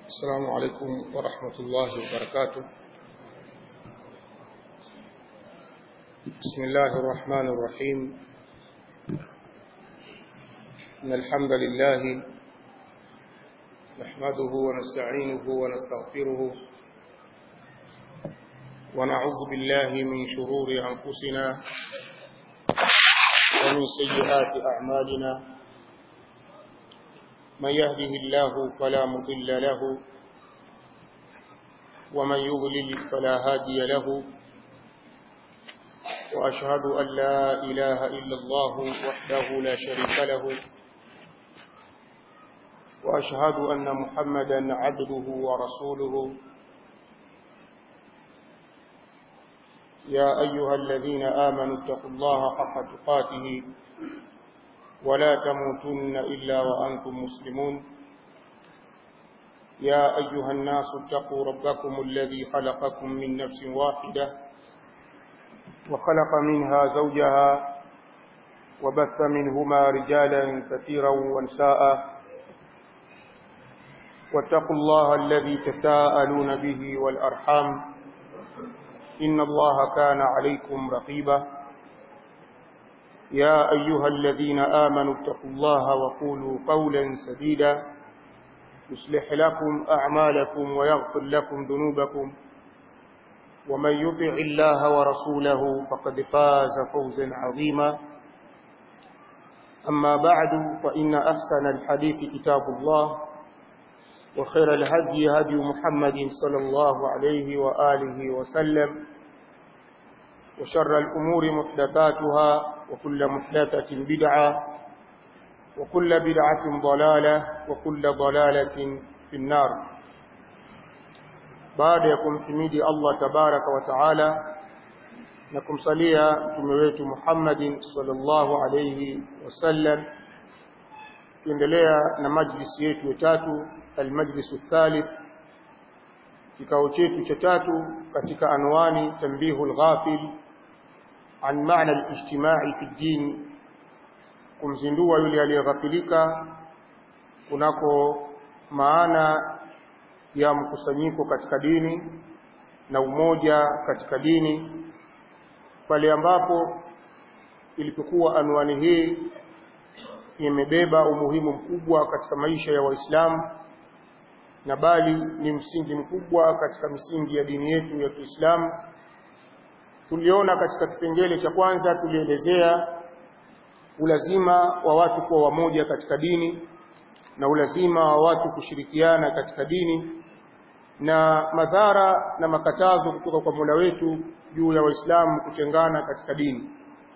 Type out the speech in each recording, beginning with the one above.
السلام عليكم ورحمة الله وبركاته بسم الله الرحمن الرحيم إن الحمد لله نحمده ونستعينه ونستغفره ونعوذ بالله من شرور أنفسنا ومن سيئات أعمالنا من يهده الله فلا مضل له ومن يضلل فلا هادي له وأشهد أن لا إله إلا الله وحده لا شريك له وأشهد أن محمدا عبده ورسوله يا أيها الذين آمنوا اتقوا الله حق تقاته ولا تموتن إلا وأنتم مسلمون يا أيها الناس اتقوا ربكم الذي خلقكم من نفس واحدة وخلق منها زوجها وبث منهما رجالا كثيرا ونساء واتقوا الله الذي تساءلون به والأرحام إن الله كان عليكم رقيبا يا أيها الذين آمنوا اتقوا الله وقولوا قولا سديدا يصلح لكم أعمالكم ويغفر لكم ذنوبكم ومن يطع الله ورسوله فقد فاز فوزا عظيما أما بعد فإن أحسن الحديث كتاب الله وخير الهدي هدي محمد صلى الله عليه وآله وسلم وشر الأمور محدثاتها وكل محدثة بدعة وكل بدعة ضلالة وكل ضلالة في النار بعد يكم حميدي الله تبارك وتعالى نكم صليا تمويت محمد صلى الله عليه وسلم tuendelea na majlisi yetu ya tatu almajlisu thalith kikao chetu cha tatu katika anwani tanbihu alghafil an maana alijtimai fi ddin kumzindua yule aliyeghafilika kunako maana ya mkusanyiko katika dini na umoja katika dini pale ambapo ilipokuwa anwani hii imebeba umuhimu mkubwa katika maisha ya Waislamu na bali ni msingi mkubwa katika misingi ya dini yetu ya Kiislamu. Tuliona katika kipengele cha kwanza tulielezea ulazima wa watu kuwa wamoja katika dini na ulazima wa watu kushirikiana katika dini na madhara na makatazo kutoka kwa Mola wetu juu ya Waislamu kutengana katika dini.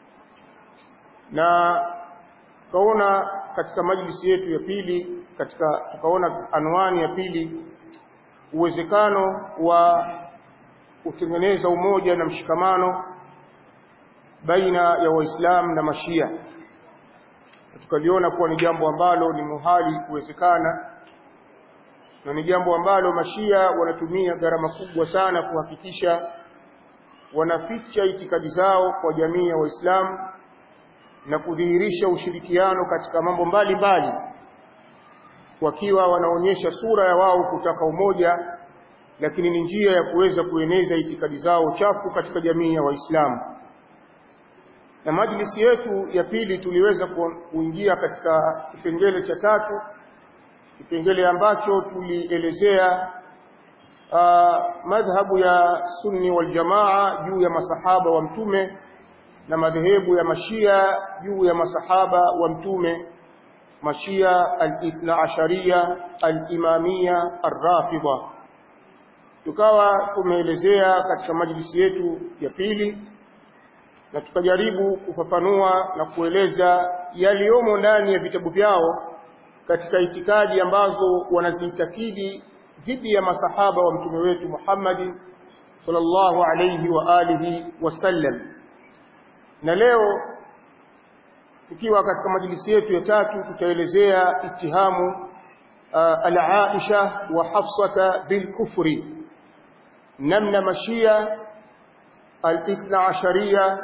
Na tukaona katika majlisi yetu ya pili katika tukaona anwani ya pili uwezekano wa kutengeneza umoja na mshikamano baina ya Waislamu na Mashia. Tukaliona kuwa ni jambo ambalo ni muhali kuwezekana na ni jambo ambalo Mashia wanatumia gharama kubwa sana kuhakikisha wanaficha itikadi zao kwa jamii ya Waislamu na kudhihirisha ushirikiano katika mambo mbalimbali wakiwa wanaonyesha sura ya wao kutaka umoja lakini ni njia ya kuweza kueneza itikadi zao chafu katika jamii ya Waislamu. Na majlisi yetu ya pili tuliweza kuingia katika kipengele cha tatu, kipengele ambacho tulielezea uh, madhhabu ya Sunni wal Jamaa juu ya masahaba wa Mtume na madhehebu ya Mashia juu ya masahaba wa Mtume Mashia al-Ithna Asharia al-Imamia ar-Rafidha tukawa tumeelezea katika majlisi yetu ya pili na tukajaribu kufafanua na kueleza yaliyomo ndani ya vitabu vyao katika itikadi ambazo wanaziitakidi dhidi ya masahaba wa mtume wetu Muhammad sallallahu alayhi wa alihi wasallam na leo tukiwa katika majlisi yetu ya tatu tutaelezea itihamu uh, al-Aisha wa Hafsata bil kufri namna mashia al-ithna asharia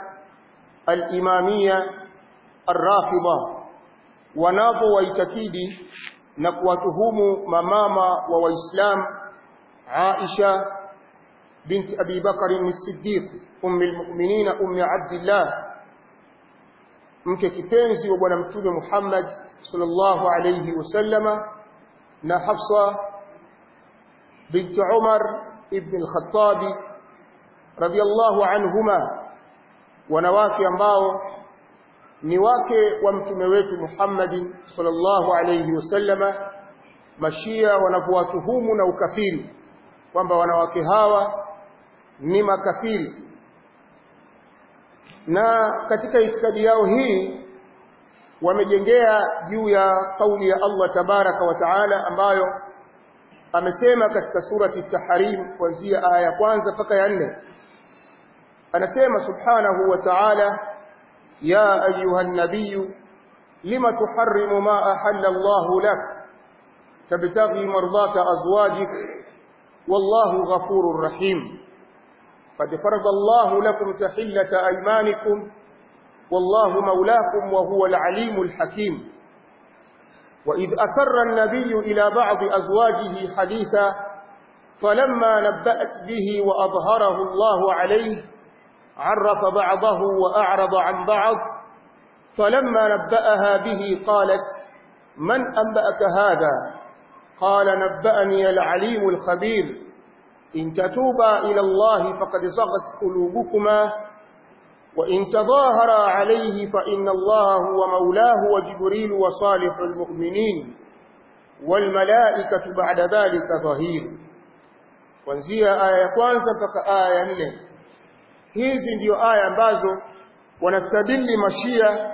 al-imamia ar-rafidha wanapo waitakidi na kuwatuhumu mamama wa waislamu Aisha binti Abi Bakar as-Siddiq ummi al-mu'minin ummi Abdullah mke kipenzi wa bwana mtume Muhammad sallallahu alayhi wasallama na Hafsa binti Umar ibn al-Khattab radiyallahu anhuma wanawake ambao ni wake wa mtume wetu Muhammad sallallahu alayhi wasallama mashia wanapowatuhumu na ukafiri kwamba wanawake hawa ni makafiri na katika itikadi yao hii wamejengea juu ya kauli ya Allah tabaraka wa taala ambayo amesema katika surati Tahrim kuanzia aya ya kwanza mpaka ya nne anasema subhanahu wa ta'ala ya ayuha nabiy lima tuharrimu ma ahalla Allah lak tabtaghi mardata azwajik wallahu ghafurur rahim قد فرض الله لكم تحلة أيمانكم والله مولاكم وهو العليم الحكيم وإذ أسر النبي إلى بعض أزواجه حديثا فلما نبأت به وأظهره الله عليه عرف بعضه وأعرض عن بعض فلما نبأها به قالت من أنبأك هذا قال نبأني العليم الخبير إن تتوبا إلى الله فقد صغت قلوبكما وإن تظاهرا عليه فإن الله هو مولاه وجبريل وصالح المؤمنين والملائكة بعد ذلك ظهير kuanzia aya ya kwanza mpaka aya ya nne hizi ndio aya ambazo wanastadili mashia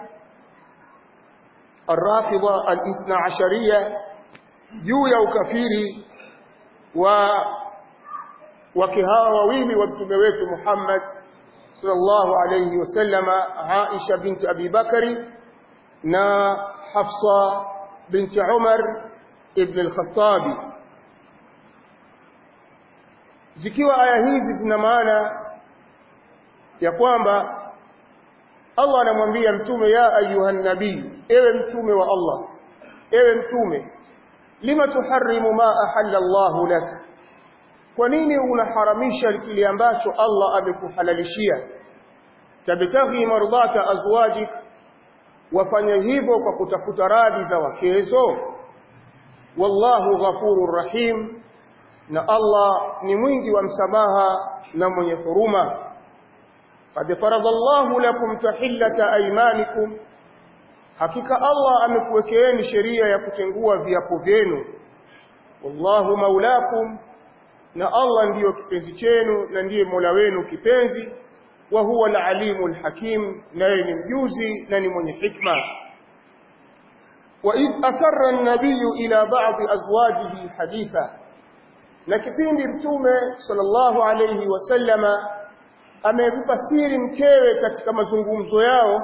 arrafidha alithna ashariya juu ya ukafiri wa wake hawa wawili wa mtume wetu Muhammad sallallahu alayhi wasallama Aisha binti Abi Bakari na Hafsa binti Umar ibn al-Khattabi zikiwa aya hizi zina maana ya kwamba Allah anamwambia mtume ya ayuhan nabii ewe mtume wa Allah ewe mtume lima tuharrimu ma ahalla Allahu lak kwa nini unaharamisha kile ambacho Allah amekuhalalishia tabtaghi mardata azwajik wafanya hivyo kwa kutafuta radhi za wakezo wallahu ghafurur rahim na Allah ni mwingi wa msamaha na mwenye huruma qad faradallahu lakum tahillata aymanikum hakika Allah amekuwekeeni sheria ya kutengua viapo vyenu wallahu maulakum na Allah ndiyo kipenzi chenu na ndiye Mola wenu kipenzi wa huwa al-alimul hakim naye ni mjuzi na ni mwenye hikma wa id asarra an-nabiy ila ba'd azwajihi haditha na kipindi mtume sallallahu alayhi wasallama amempa siri mkewe katika mazungumzo yao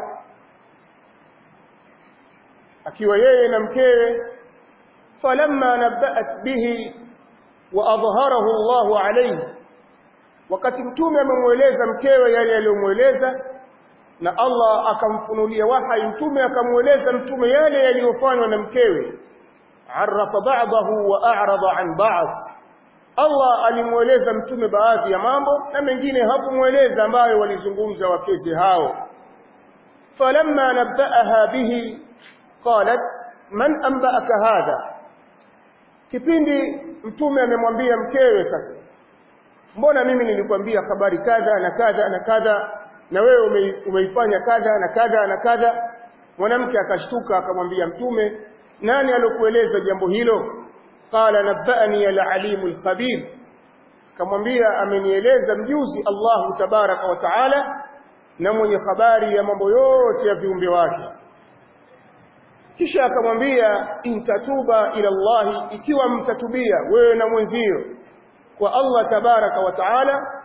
akiwa yeye na mkewe falamma nabba'at bihi وأظهره الله عليه wakati mtume amemweleza mkewe yale aliyomweleza na Allah akamfunulia wahai mtume akamweleza mtume yale yaliyofanywa na mkewe arafa ba'dahu wa a'rada an ba'd Allah alimweleza mtume baadhi ya mambo na mengine hakumweleza ambayo walizungumza wakezi hao falamma nabba'aha bihi qalat man anba'aka hadha kipindi mtume amemwambia mkewe sasa mbona mimi nilikwambia habari kadha na kadha na kadha na wewe ume, umeifanya kadha na kadha na kadha mwanamke akashtuka akamwambia mtume nani alokueleza jambo hilo qala nabbani al-alimu al-khabir akamwambia amenieleza mjuzi Allahu tabaraka wa taala na mwenye habari ya mambo yote ya viumbe wake kisha akamwambia intatuba ila Allah ikiwa mtatubia wewe na mwenzio kwa Allah tabaraka wa taala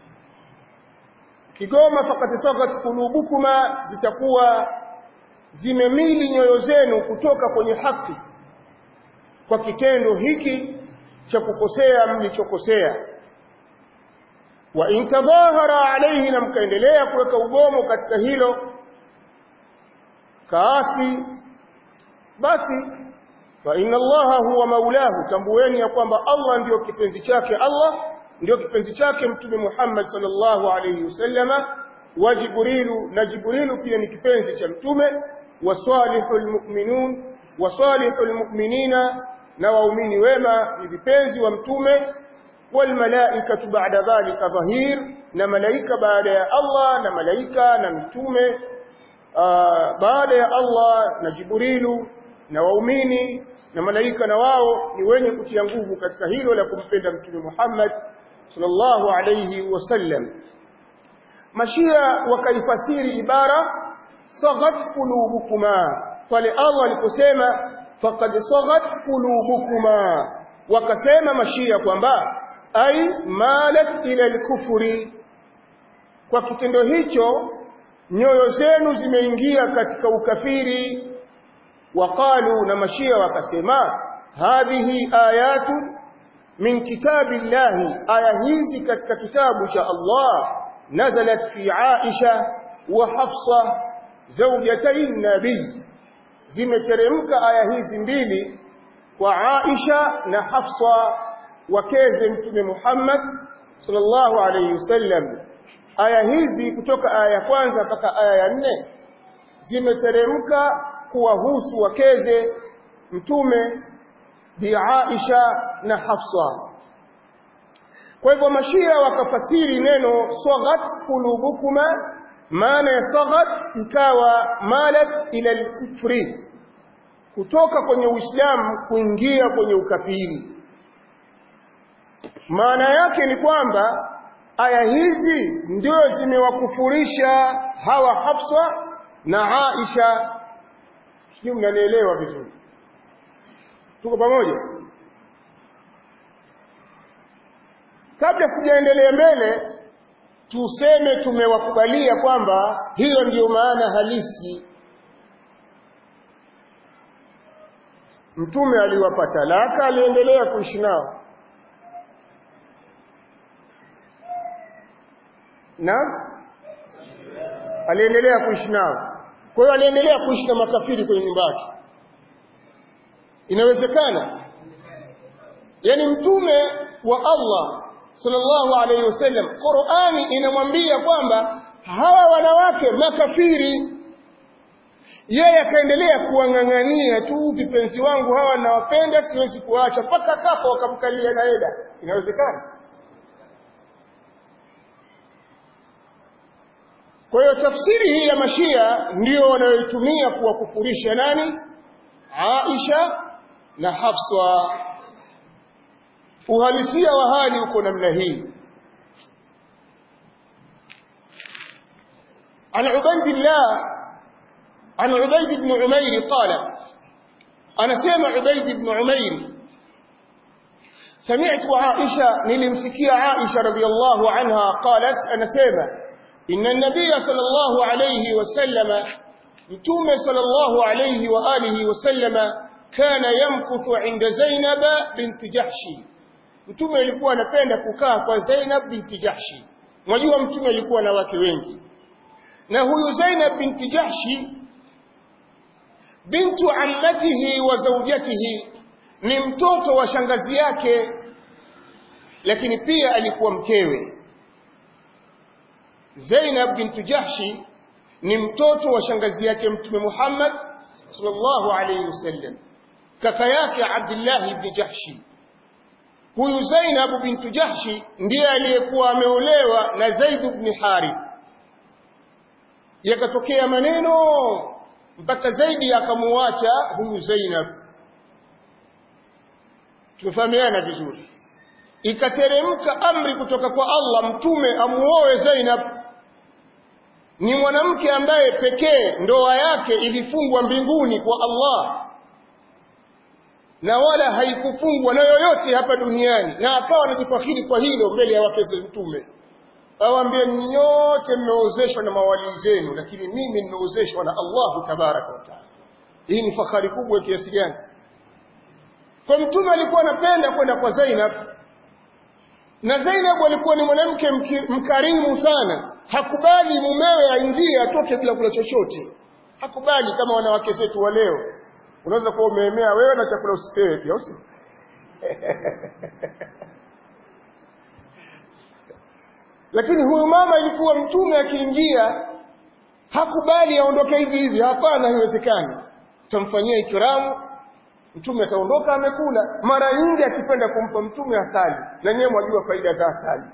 kigoma faqad sagat qulubukuma zitakuwa zimemili nyoyo zenu kutoka kwenye haki kwa kitendo hiki cha kukosea mlichokosea wa intadhahara alayhi na mkaendelea kuweka ugomo katika hilo kaasi basi fa inna allaha huwa maulahu tambueni ya kwamba Allah ndiyo kipenzi chake Allah ndiyo kipenzi chake mtume Muhammad sallallahu alayhi wasallama wa Jibrilu na Jibrilu pia ni kipenzi cha mtume wa salihul mu'minun wa salihul mu'minina na waumini wema ni vipenzi wa mtume wal malaikatu ba'da dhalika dhahir na malaika baada ya Allah na malaika na mtume baada ya Allah na Jibrilu na waumini na malaika na wao ni wenye kutia nguvu katika hilo la kumpenda mtume Muhammad sallallahu alayhi wasallam mashia wakaifasiri ibara saghat qulubukuma pale Allah aliposema faqad saghat qulubukuma wakasema mashia kwamba ai malat ila al-kufri kwa kitendo hicho nyoyo zenu zimeingia katika ukafiri waqalu na mashia wakasema hadhihi ayatu min kitabillahi aya hizi katika kitabu cha Allah nazalat fi Aisha wa Hafsa zawjatay nabii zimeteremka aya hizi mbili kwa Aisha na Hafsa wakeze mtume Muhammad sallallahu alayhi wasallam aya hizi kutoka aya ya kwanza mpaka aya ya nne zimeteremka kuwahusu wakeze mtume bi Aisha na Hafsa kwa hivyo mashia wakafasiri neno saghat qulubukuma maana ya saghat ikawa malat ila al-kufri kutoka kwenye Uislamu kuingia kwenye ukafiri maana yake ni kwamba aya hizi ndio zimewakufurisha hawa Hafsa na Aisha sijui mnanielewa vizuri tuko pamoja kabla sijaendelea mbele tuseme tumewakubalia kwamba hiyo ndiyo maana halisi mtume aliwapa talaka aliendelea kuishi nao na aliendelea kuishi nao kwa hiyo aliendelea kuishi na makafiri kwenye nyumba yake inawezekana yani mtume wa Allah sallallahu alayhi wasallam Qur'ani inamwambia kwamba hawa wanawake makafiri yeye akaendelea kuwang'ang'ania tu vipenzi wangu hawa nawapenda siwezi kuacha mpaka kafa wakamkalia na eda inawezekana Kwa hiyo tafsiri hii ya mashia ndio wanayoitumia kuwakufurisha nani? Aisha na Hafsa. Uhalisia wa hali uko namna hii. عن عبيد الله عن عبيد بن عمير قال أنا سمع عبيد بن عمير سمعت عائشة نلمسكي عائشة رضي الله عنها قالت أنا سمع إن النبي صلى الله عليه وسلم متوم صلى الله عليه وآله وسلم كان يمكث عند زينب بنت جحش mtume alikuwa anapenda kukaa kwa Zainab binti Jahshi mwajua mtume alikuwa na wake wengi na huyu Zainab binti Jahshi bintu ammatihi wa zawjatihi ni mtoto wa shangazi yake lakini pia alikuwa mkewe Zainab bintu Jahshi ni mtoto wa shangazi yake Mtume Muhammad sallallahu alayhi wasallam kaka yake Abdullah ibn Jahshi huyu Zainab bintu Jahshi ndiye aliyekuwa ameolewa na Zaid ibn Harith yakatokea maneno mpaka Zaidi akamuacha huyu Zainab tumefahamiana vizuri ikateremka amri kutoka kwa Allah mtume amuoe Zainab ni mwanamke ambaye pekee ndoa yake ilifungwa mbinguni kwa Allah na wala haikufungwa na yoyote hapa duniani na akawa anajifakhiri kwa hilo mbele ya wake za mtume awaambie nyote mmeozeshwa na mawali zenu lakini mimi nimeozeshwa na Allahu tabaraka wa taala hii ni fahari kubwa kiasi gani kwa mtume alikuwa anapenda kwenda kwa Zainab na Zainab alikuwa ni mwanamke mkarimu sana hakubali mumewe aingie atoke bila kula chochote hakubali kama wanawake zetu wa leo unaweza kuwa umeemea wewe na chakula usipewe pia usi lakini huyu mama ilikuwa mtume akiingia hakubali aondoke hivi hivi hapana haiwezekani tamfanyia ikramu mtume ataondoka amekula mara nyingi akipenda kumpa mtume asali na nyewe mwajua faida za asali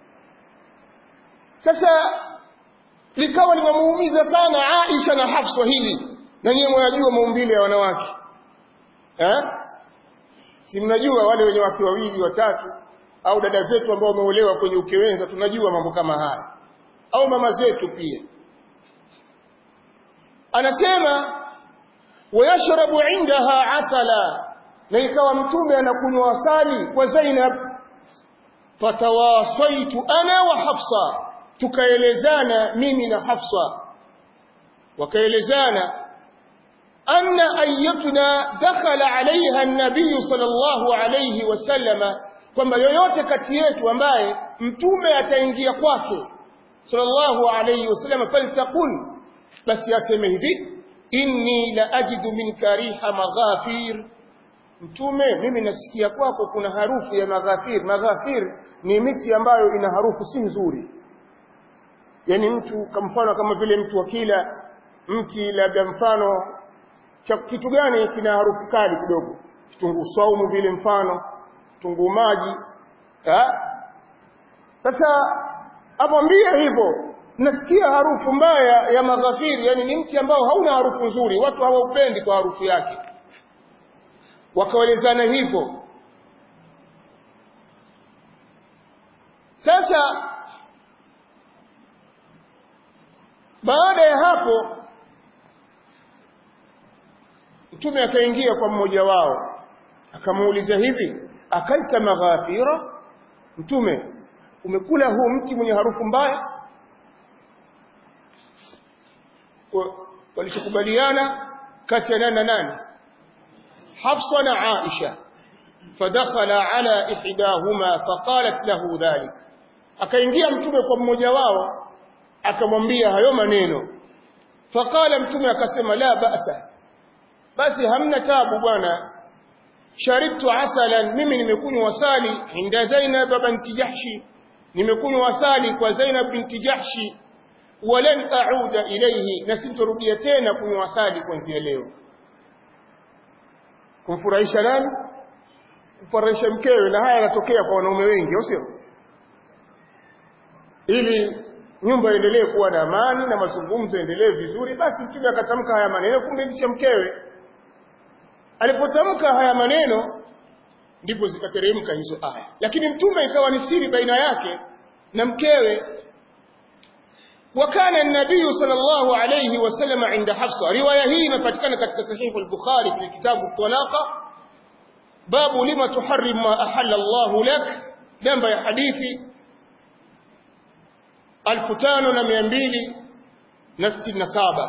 sasa likawa limemuumiza sana Aisha na Hafsa hili na nyewe mwajua maumbile ya wanawake eh si mnajua wale wenye wake wawili watatu au dada zetu ambao wameolewa kwenye ukewenza tunajua mambo kama haya au mama zetu pia anasema wayashrabu indaha asala na ikawa mtume anakunywa asali kwa Zainab fatawasaitu ana wa Hafsa tukaelezana mimi na Hafsa wakaelezana anna ayyatuna dakhala alaiha an-nabiy sallallahu alayhi wasallama kwamba yoyote kati yetu ambaye mtume ataingia kwake sallallahu alayhi wasallam faltaqul basi aseme hivi inni la ajidu min kariha maghafir mtume mimi nasikia kwako kuna harufu ya maghafir maghafir ni miti ambayo ina harufu si nzuri yani mtu kwa mfano kama vile mtu akila mti labda mfano cha kitu gani kina harufu kali kidogo kitunguu saumu vile mfano kitunguu maji sasa amwambie hivyo nasikia harufu mbaya ya maghafiri yani ni mti ambao hauna harufu nzuri watu hawaupendi kwa harufu yake wakaelezana hivyo sasa baada ya hapo mtume akaingia kwa mmoja wao akamuuliza hivi akalta maghafira mtume umekula huu mti mwenye harufu mbaya walichokubaliana kati ya nani na nani Hafsa na Aisha fadakhala ala ihdahuma faqalat lahu dhalik akaingia mtume kwa mmoja wao akamwambia hayo maneno faqala mtume akasema la ba'sa basi hamna tabu bwana sharibtu asalan mimi nimekunywa asali inda Zainab binti Jahshi nimekunywa asali kwa Zainab binti Jahshi walan a'uda ilayhi na sintorudia tena kunywa asali kuanzia leo kumfurahisha nani kumfurahisha mkewe na haya yanatokea kwa wanaume wengi sio ili nyumba iendelee kuwa na amani na mazungumzo endelee vizuri basi mtume akatamka haya maneno kumridhisha mkewe alipotamka haya maneno ndipo zikateremka hizo aya lakini mtume ikawa ni siri baina yake na mkewe وكان النبي صلى الله عليه وسلم عند حفصة رواية هي مفتكنة katika صحيح البخاري في كتاب الطلاقة باب لما تحرم ما أحل الله لك نمبر يا حديثي الفتان نميانبيلي نستي النسابة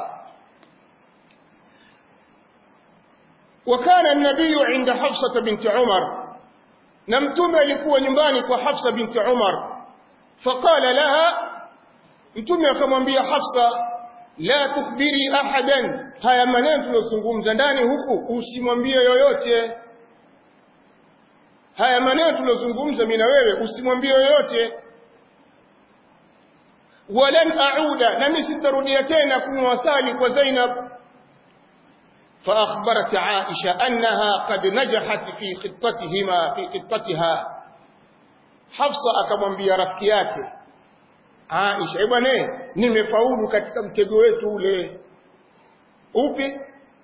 وكان النبي عند حفصة بنت عمر نمتم لكوا نمبانك وحفصة بنت عمر فقال لها mtume akamwambia Hafsa la tukhbiri ahadan haya maneno tuliyozungumza ndani huku usimwambie yoyote haya maneno tuliyozungumza mimi na wewe usimwambie yoyote walan auda nami sitarudia tena kunywa asali kwa Zainab فأخبرت عائشة أنها قد نجحت في خطتهما في خطتها حفصة akamwambia rafiki yake Aisha, eh bwana nimefaulu katika mtego wetu ule. Upi?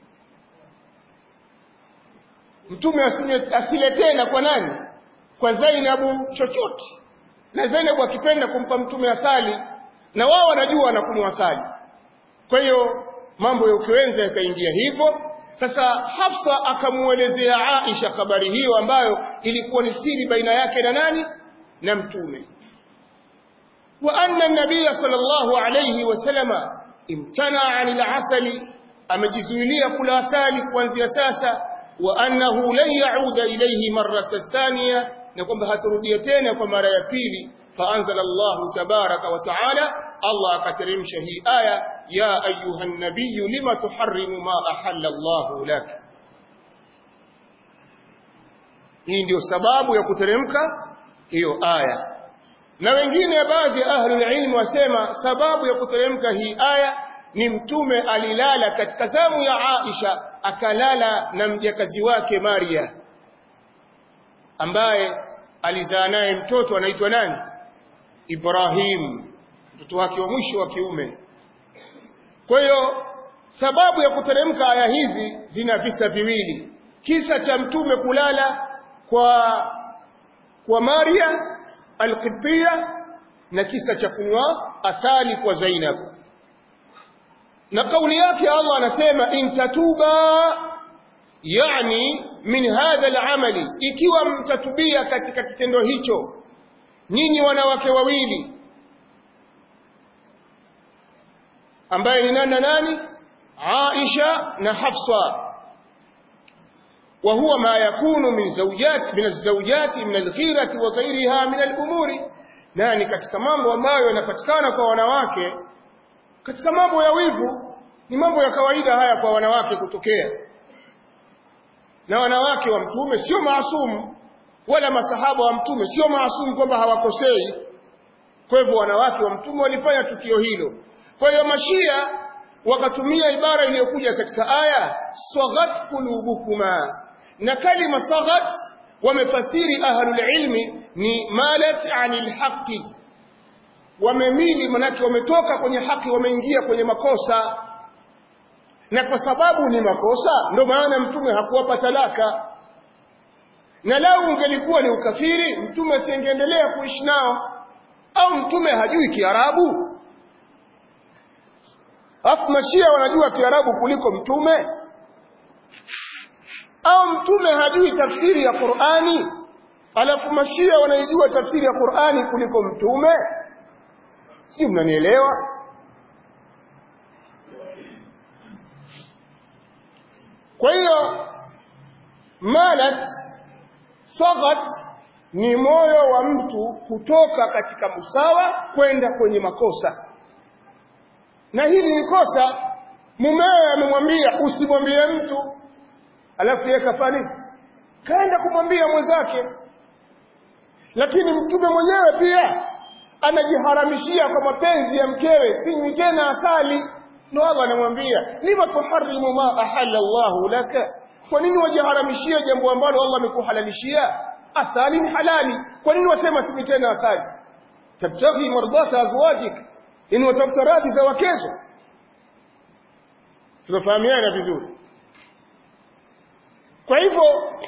Mtume asile, asile tena kwa nani? Kwa Zainabu chochote. Na Zainabu akipenda kumpa mtume asali na wao wanajua anakunywa asali. Kwa hiyo mambo ya ukiwenza yakaingia hivyo. Sasa Hafsa akamuelezea Aisha habari hiyo ambayo ilikuwa ni siri baina yake na nani? Na mtume. وأن النبي صلى الله عليه وسلم امتنع عن العسل أمجزولية كل أسالك وانزي أساسا وأنه لن يعود إليه مرة الثانية نقوم بهاترديتين ومرة يبيلي فأنزل الله تبارك وتعالى الله كترم شهي آية يا أيها النبي لما تحرم ما أحل الله لك hii ndio sababu ya kuteremka hiyo aya na wengine baadhi ya ahlul ilm wasema sababu ya kuteremka hii aya ni mtume alilala katika zamu ya Aisha akalala na mjakazi wake Maria ambaye alizaa naye mtoto anaitwa nani Ibrahim mtoto wake wa mwisho wa kiume kwa hiyo sababu ya kuteremka aya hizi zina visa viwili kisa cha mtume kulala kwa kwa Maria al-Qibtiyya na kisa cha kunywa asali kwa Zainab na kauli yake Allah anasema in tatuba yani min hadha al-amali ikiwa mtatubia katika kitendo hicho nyinyi wanawake wawili ambaye ni nani na nani Aisha na Hafsa وهو ما يكون من زوجات من الزوجات من الغيرة وغيرها من الأمور nani katika mambo ambayo yanapatikana kwa wanawake katika mambo ya wivu ni mambo ya kawaida haya kwa wanawake kutokea na wanawake wa mtume sio maasumu wala masahaba wa mtume sio maasumu kwamba hawakosei kwa hivyo wanawake wa mtume walifanya tukio hilo kwa hiyo mashia wakatumia ibara iliyokuja katika aya saghat qulubukuma na kalima saghat wamefasiri ahlul ilmi ni malat anil haqi wamemili manake wametoka kwenye haki wameingia kwenye makosa na kwa sababu ni makosa ndio maana mtume hakuwapa talaka na lau ungelikuwa ni ukafiri mtume asingeendelea kuishi nao au mtume hajui kiarabu Afu mashia wanajua Kiarabu kuliko mtume? Au mtume hajui tafsiri ya Qur'ani? Alafu mashia wanaijua tafsiri ya Qur'ani kuliko mtume? Si mnanielewa? Kwa hiyo malat sagat ni moyo wa mtu kutoka katika musawa kwenda kwenye makosa na hili ni kosa mumewe amemwambia usimwambie mtu alafu yeye kafanya kaenda kumwambia mwenzake lakini mtume mwenyewe pia anajiharamishia kwa mapenzi ya mkewe sinywi tena asali ndo Allah anamwambia lima tuharimu ma ahalla Allahu laka kwa nini wajiharamishia jambo ambalo Allah amekuhalalishia asali ni halali kwa nini wasema sinywi tena asali tabtaghi mardata azwajika in watafuta radhi za wakezo tunafahamiana vizuri kwa hivyo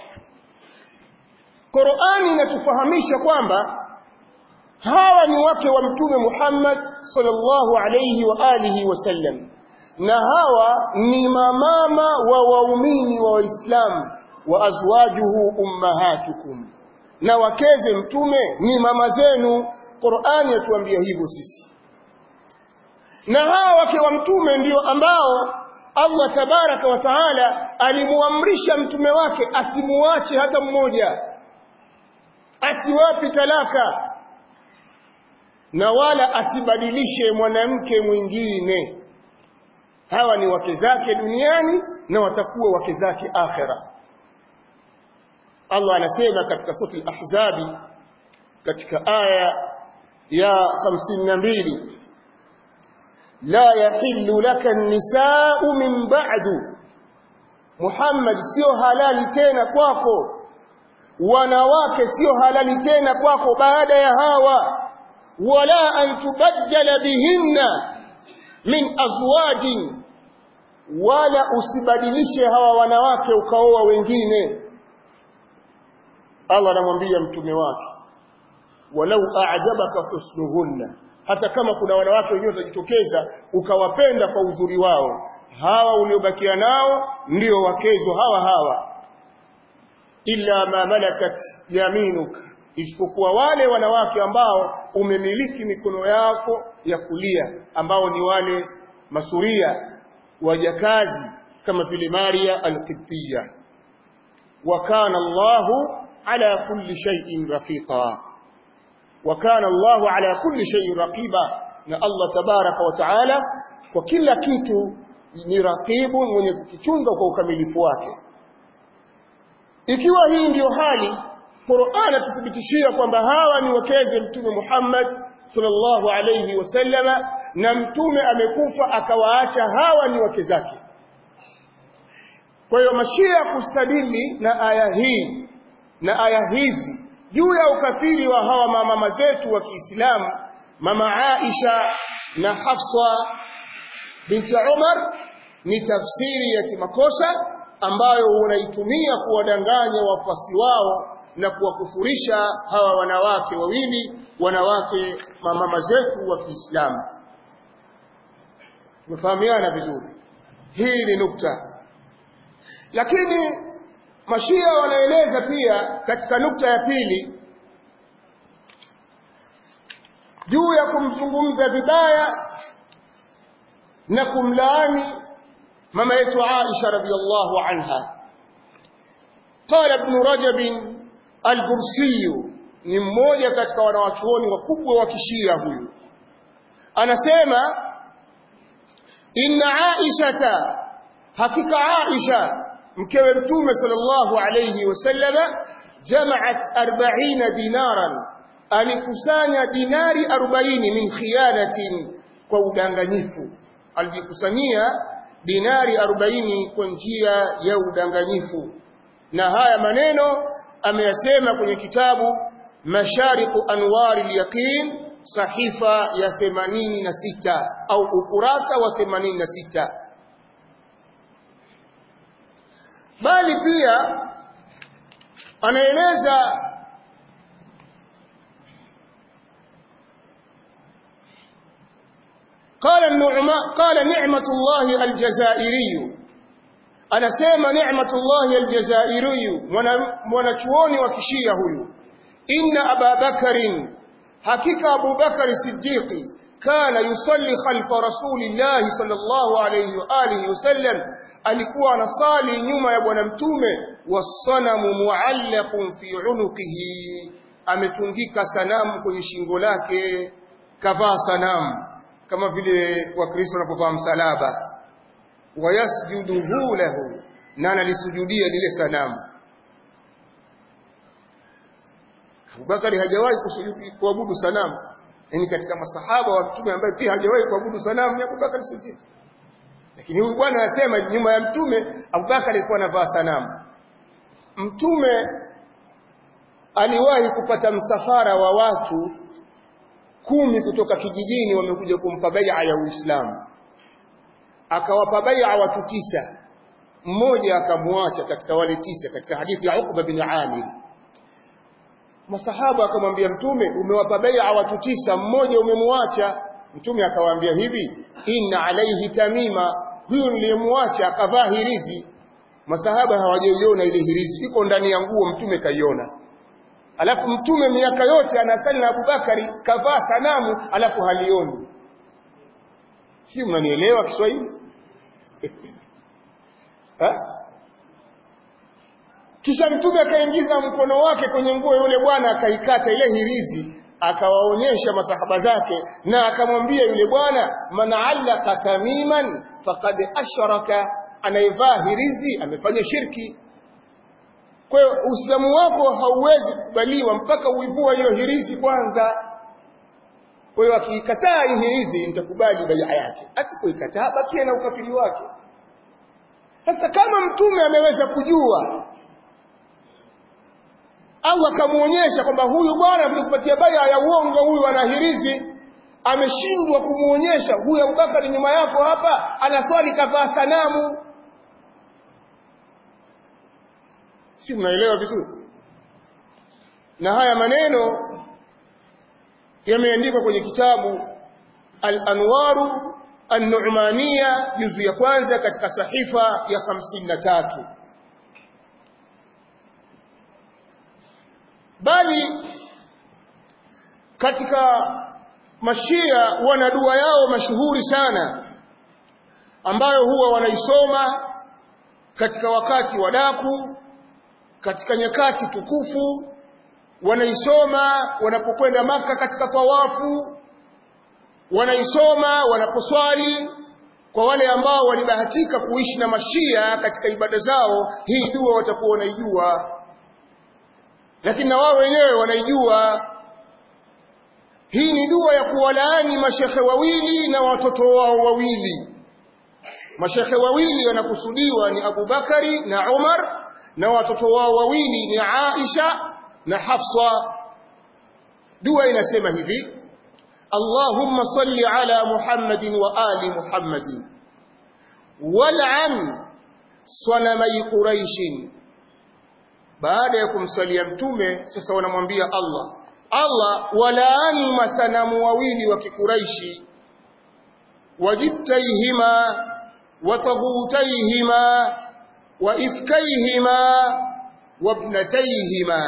Qur'ani inatufahamisha kwamba hawa ni wake wa mtume Muhammad sallallahu alayhi wa alihi wasallam na hawa ni mamama wa waumini wa waislamu wa azwajuhu ummahatukum na wakeze mtume ni mama zenu Qur'ani yatuambia hivyo sisi na hawa wake wa mtume ndio ambao Allah tabaraka wa taala alimuamrisha mtume wake asimuache hata mmoja asiwapi talaka na wala asibadilishe mwanamke mwingine hawa ni wake zake duniani na watakuwa wake zake akhera Allah anasema katika sura al-Ahzabi katika aya ya 52 لا يحل لك النساء من بعد Muhammad sio halali tena kwako wanawake sio halali tena kwako baada ya hawa wala an tubaddala bihinna min azwajin wala usibadilishe hawa wanawake ukaoa wengine Allah anamwambia mtume wake walau a'jabaka husnuhunna hata kama kuna wanawake wengine watajitokeza ukawapenda kwa uzuri wao hawa uliobakia nao ndio wakezo hawa hawa illa ma malakat yaminuka isipokuwa wale wanawake ambao umemiliki mikono yako ya kulia ambao ni wale masuria wajakazi kama vile Maria al-Qibtiyya wa kana Allahu ala kulli shay'in rafiqa wa kana Allahu ala kulli shay'in raqiba na Allah tabaraka wa taala kwa kila kitu ni raqibu mwenye kukichunga kwa ukamilifu wake ikiwa hii ndiyo hali Qur'an tuthibitishia kwamba hawa ni wakeze mtume Muhammad sallallahu alayhi wasallama na mtume amekufa akawaacha hawa ni wake zake kwa hiyo mashia kustadili na aya hii na aya hizi juu ya ukafiri wa hawa mama zetu wa Kiislamu mama Aisha na Hafsa binti Umar ni tafsiri ya kimakosa ambayo wanaitumia kuwadanganya wafuasi wao na kuwakufurisha hawa wanawake wawili wanawake mama zetu wa Kiislamu tumefahamiana vizuri hii ni nukta lakini mashia wanaeleza pia katika nukta ya pili juu ya kumzungumza vibaya na kumlaani mama yetu Aisha radhiallahu anha qala ibn Rajab al-Bursi ni mmoja katika wanawachuoni wakubwa wa kishia huyu anasema inna Aisha hakika Aisha mkewe mtume sallallahu alayhi wasallama jamaat 40 dinaran alikusanya dinari 40 min khiyanatin kwa udanganyifu alijikusanyia dinari 40 kwa njia ya udanganyifu na haya maneno ameyasema kwenye kitabu mashariqu anwari al-yaqin sahifa ya 86 au ukurasa wa 86 bali pia anaeleza قال النعماء قال نعمة الله الجزائري أنا سيما نعمة الله الجزائري mwanachuoni wa kishia huyu inna Aba Bakarin hakika Abu Bakar Siddiqi kana yusalli khalfa rasulillahi sallallahu alayhi wa alihi wasallam alikuwa anasali nyuma ya bwana mtume wasanamu muallaqun fi unuqihi ametungika sanamu kwenye shingo lake kavaa sanamu kama vile wakristo wanapovaa msalaba wayasjuduhu lahu na analisujudia lile sanamu Abubakari hajawahi kuabudu sanamu yani katika masahaba wa mtume ambaye pia hajawahi kuabudu sanamu ni Abubakar Siddiq lakini huyu bwana anasema nyuma ya mtume Abubakar alikuwa anavaa sanamu mtume aliwahi kupata msafara wa watu kumi kutoka kijijini wamekuja kumpa bai'a ya Uislamu akawapa bai'a watu tisa mmoja akamwacha katika wale tisa katika hadithi ya Uqba bin Amir masahaba akamwambia mtume umewapa bai'a watu tisa mmoja umemwacha mtume akawaambia hivi inna alaihi tamima huyu niliyemwacha akavaa hirizi masahaba hawajaiona ile hirizi iko ndani ya nguo mtume kaiona alafu mtume miaka yote anasali na Abubakari kavaa sanamu alafu halioni si mnanielewa Kiswahili kisha mtume akaingiza mkono wake kwenye nguo yule bwana akaikata ile hirizi akawaonyesha masahaba zake na akamwambia yule bwana man allaka tamiman faqad ashraka anayevaa hirizi amefanya shirki kwa hiyo Uislamu wako hauwezi kubaliwa mpaka uivua hiyo hirizi kwanza. Kwa hiyo akiikataa hii hirizi nitakubali bai'a yake. Asipoikataa bakia na ukafiri wake. Sasa kama mtume ameweza kujua au akamuonyesha kwamba huyu bwana tulikupatia bai'a ya uongo huyu ana hirizi ameshindwa kumuonyesha huyu Abubakar nyuma yako hapa anaswali kavaa sanamu si mnaelewa vizuri na haya maneno yameandikwa kwenye kitabu Al-Anwaru An-Nu'maniya juzu ya kwanza katika sahifa ya 53 bali katika mashia wana dua yao mashuhuri sana ambayo huwa wanaisoma katika wakati wa daku katika nyakati tukufu wanaisoma wanapokwenda maka katika tawafu wanaisoma wanaposwali kwa wale ambao walibahatika kuishi na mashia katika ibada zao hii dua watakuwa wanaijua lakini na wao wenyewe wanaijua hii ni dua ya kuwalaani mashekhe wawili na watoto wao wawili mashekhe wawili wanakusudiwa ni Abu Bakari na Umar na watoto wao wawili ni Aisha na Hafsa dua inasema hivi Allahumma salli ala Muhammadin wa ali Muhammadin wal'an sanamai Quraish baada ya kumsalia mtume sasa wanamwambia Allah Allah walaani masanamu wawili wa kikuraishi wajibtaihima وطغوتيهما وإفكيهما وابنتيهما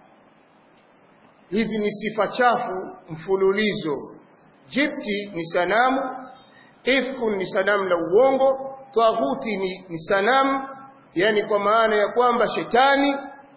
hizi ni sifa chafu mfululizo jibti ni sanamu ifkun ni sanamu la uongo taghuti ni, ni sanamu yani kwa maana ya kwamba shetani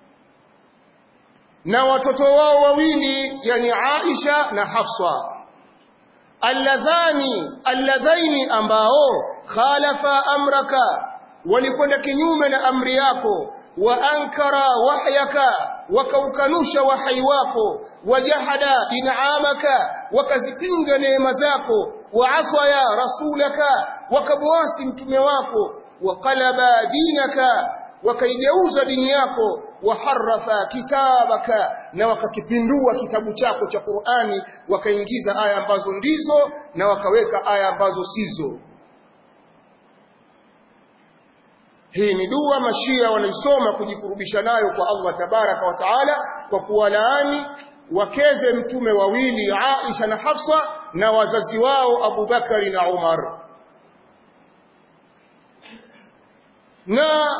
na watoto wao wawili yani Aisha na Hafsa alladhani alladhaini ambao khalafa amraka walikwenda kinyume na amri yako wa ankara wahyaka wakaukanusha wahai wako wajahada in'amaka wakazipinga neema zako waaswaya rasulaka wakabwasi mtume wako waqalaba dinaka wakaigeuza dini yako waharafa kitabaka na wakakipindua kitabu chako cha Qur'ani wakaingiza aya ambazo ndizo na wakaweka aya ambazo sizo hii ni dua mashia wanaisoma kujikurubisha nayo kwa Allah tabaraka wa taala kwa kuwalaani wakeze mtume wawili Aisha na Hafsa na wazazi wao Abu Bakari na Umar na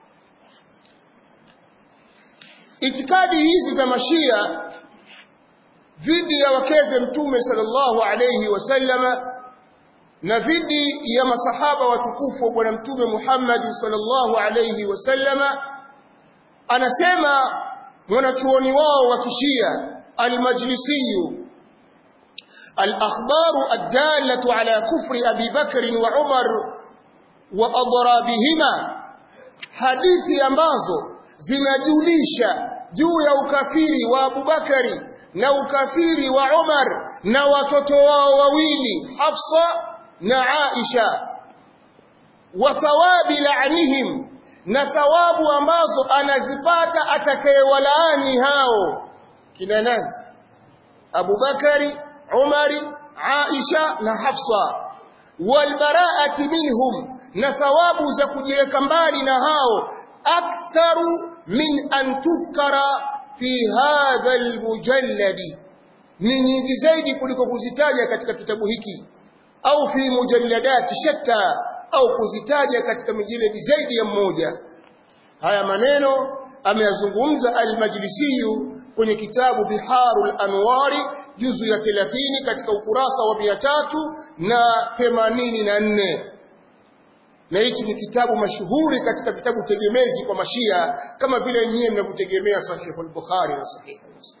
itikadi hizi za mashia dhidi ya wakeze mtume sallallahu alayhi wasallama na dhidi ya masahaba watukufu wa bwana mtume Muhammad sallallahu alayhi wasallama anasema mwanachuoni wao wa kishia al-majlisi al-akhbar ad-dallatu ala kufri Abi Bakr wa Umar wa adrabihima hadithi ambazo zinajulisha juu ya ukafiri wa Abubakari na ukafiri wa Umar na watoto wao wawili Hafsa na Aisha wa thawabi la'nihim na thawabu ambazo anazipata atakayewalaani hao kina nani Abubakari Umari Aisha na Hafsa walbaraati minhum na thawabu za kujiweka mbali na hao aktharu min an tudhkara fi hadha almujalladi ni nyingi zaidi kuliko kuzitaja katika kitabu hiki au fi mujalladati shatta au kuzitaja katika mijiladi zaidi ya mmoja haya maneno ameyazungumza al-Majlisi kwenye kitabu Biharul Anwari juzu ya 30 katika ukurasa wa 384 na hichi ni kitabu mashuhuri katika vitabu tegemezi kwa mashia kama vile nyie mnavyotegemea sahihu al-Bukhari na sahihu Muslim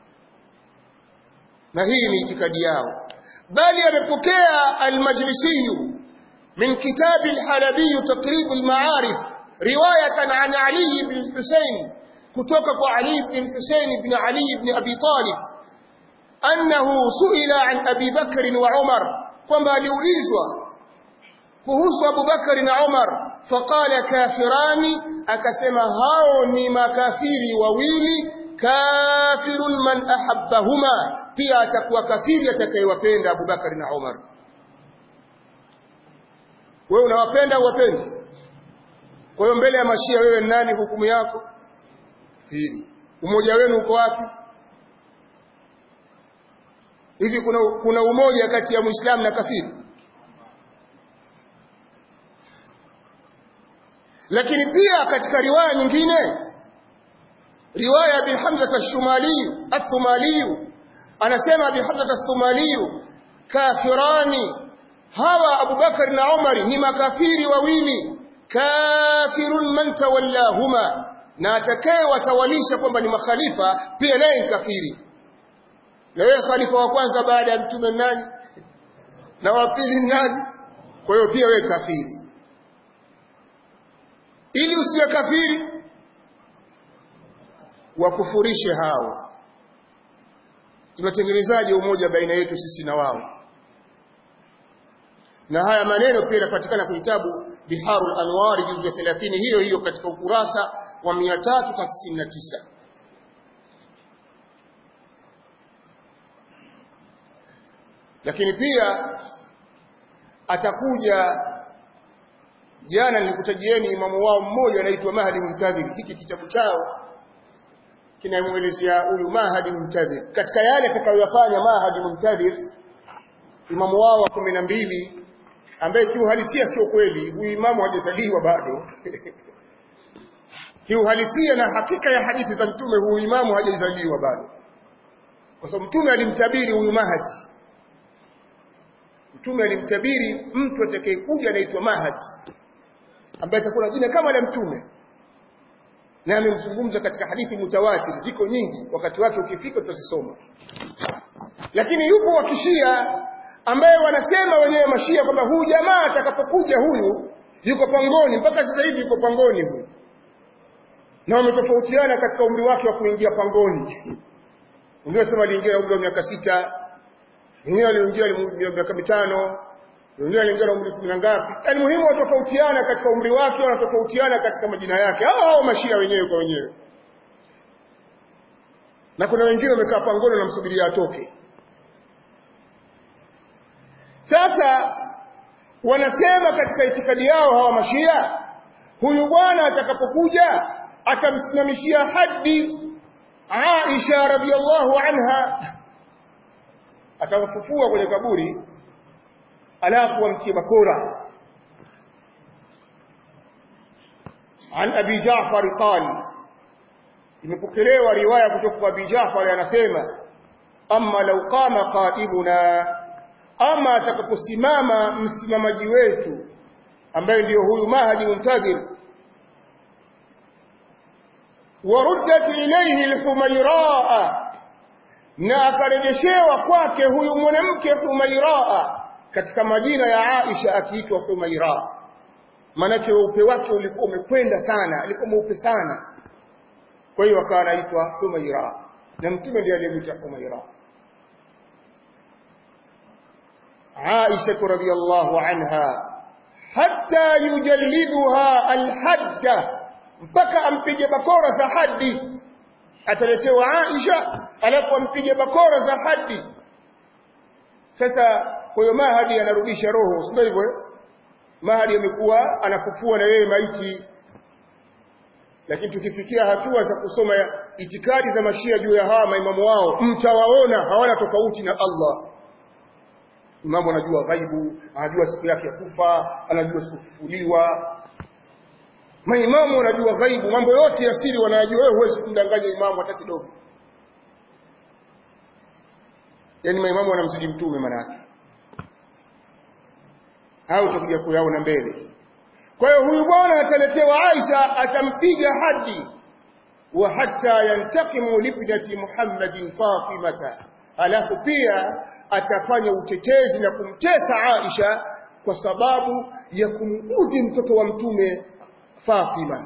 na hii ni itikadi yao bali amepokea al-Majlisi min kitabi al-Halabi taqrib al-ma'arif riwayatan an Ali ibn Husayn kutoka kwa Ali ibn Husayn ibn Ali ibn Abi Talib annahu suila an Abi Bakr wa Umar kwamba aliulizwa kuhusu Abu Bakari na Umar faqala kafirani akasema hao ni makafiri wawili kafirun man ahabbahuma pia atakuwa kafiri atakayewapenda Abu Bakari na Umar wewe unawapenda au wapendi kwa hiyo mbele ya mashia wewe ni nani hukumu yako kafiri umoja wenu uko wapi hivi kuna kuna umoja kati ya muislamu na kafiri lakini pia katika riwaya nyingine riwaya bi Hamza ash-Shumali ath-Thumali anasema bi Hamza ath-Thumali kafirani hawa Abu Bakar na Umar ni makafiri wawili kafirun man tawallahuma na atakaye watawalisha kwamba ni makhalifa pia naye ni kafiri na wewe khalifa wa kwanza baada ya mtume nani na wa pili nani kwa hiyo pia wewe kafiri ili usiwe kafiri wakufurishe hao tunatengenezaje umoja baina yetu sisi na wao na haya maneno pia yanapatikana kwenye kitabu Biharul Anwar juzu ya 30 hiyo hiyo katika ukurasa wa 399 lakini pia atakuja jana nilikutajieni imamu wao mmoja anaitwa Mahdi Muntadhir hiki kitabu chao kinamwelezea huyu Mahdi Muntadhir katika yale atakayoyafanya Mahdi Muntadhir imamu wao wa kumi na mbili ambaye kiuhalisia sio kweli huyu imamu hajazaliwa bado kiuhalisia na hakika ya hadithi za mtume huyu imamu hajazaliwa bado kwa sababu mtume alimtabiri huyu Mahdi mtume alimtabiri mtu atakayekuja anaitwa Mahdi ambaye atakuwa na jina kama la mtume na amemzungumza katika hadithi mutawatir ziko nyingi wakati wake ukifika tutazisoma lakini yupo wakishia ambaye wanasema wenyewe mashia kwamba huyu jamaa atakapokuja huyu yuko pangoni mpaka sasa hivi yuko pangoni huyu na wametofautiana katika umri wake wa kuingia pangoni wengine wanasema aliingia umri wa miaka sita wengine aliingia miaka mitano wengine aliingia na umri kumi na ngapi yaani muhimu watofautiana katika umri wake wanatofautiana katika majina yake hao hao mashia wenyewe kwa wenyewe na kuna wengine wamekaa pangoni wanamsubiria atoke sasa wanasema katika itikadi yao hawa mashia huyu bwana atakapokuja atamsimamishia hadi Aisha radhiallahu anha atamfufua kwenye kaburi alafu amtie bakora an abi Jaafar qali imepokelewa riwaya kutoka kwa abi Jaafar anasema amma law qama qaibuna ama atakaposimama msimamaji wetu ambaye ndiyo huyu Mahdi Muntadhir waruddat ilayhi al-Humayraa na akarejeshewa kwake huyu mwanamke Humayraa katika majina ya Aisha akiitwa Humaira manake weupe wake ulikuwa umekwenda sana alikuwa mweupe sana kwa hiyo akawa anaitwa Humaira na mtume ndiye aliyemwita Humaira Aisha radhiyallahu anha hatta yujalliduha alhadda mpaka ampige bakora za hadi ataletewa Aisha alafu ampige bakora za hadi sasa kwa hiyo Mahadi anarudisha roho sio hivyo Mahadi amekuwa anakufua na yeye maiti lakini tukifikia hatua za kusoma itikadi za mashia juu ya hawa maimamu wao mtawaona hawana tofauti na Allah imamu anajua ghaibu anajua siku yake ya kufa anajua siku kufufuliwa maimamu wanajua ghaibu mambo yote ya siri wanayajua wewe huwezi kumdanganya imamu hata kidogo yani maimamu wanamzidi mtume manake au tutakuja kuyaona mbele kwa hiyo huyu bwana ataletewa Aisha atampiga hadi wa hatta yantakimu libnati Muhammadin Fatimata alafu pia atafanya utetezi na kumtesa Aisha kwa sababu ya kumudhi mtoto wa mtume Fatima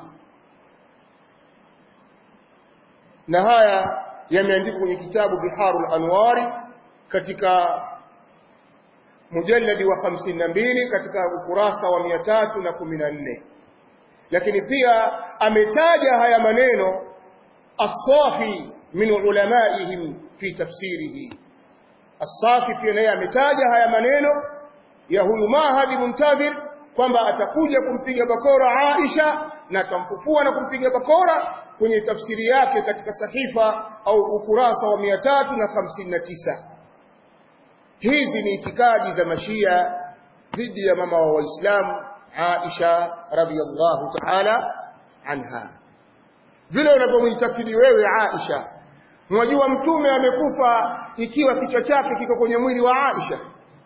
na haya yameandikwa kwenye kitabu Biharul Anwari katika mujalladi wa 52 katika ukurasa wa 314 lakini pia ametaja haya maneno as-safi min ulamaihim fi tafsirihi as-safi pia naye ametaja haya maneno ya huyu Mahdi Muntadhir kwamba atakuja kumpiga bakora Aisha na atamfufua na kumpiga bakora kwenye tafsiri yake katika sahifa au ukurasa wa 359 hizi ni itikadi za mashia dhidi ya mama wa waislamu Aisha radhiyallahu ta'ala anha vile unavyomuitakidi wewe Aisha mwajua mtume amekufa ikiwa kichwa chake kiko kwenye mwili wa Aisha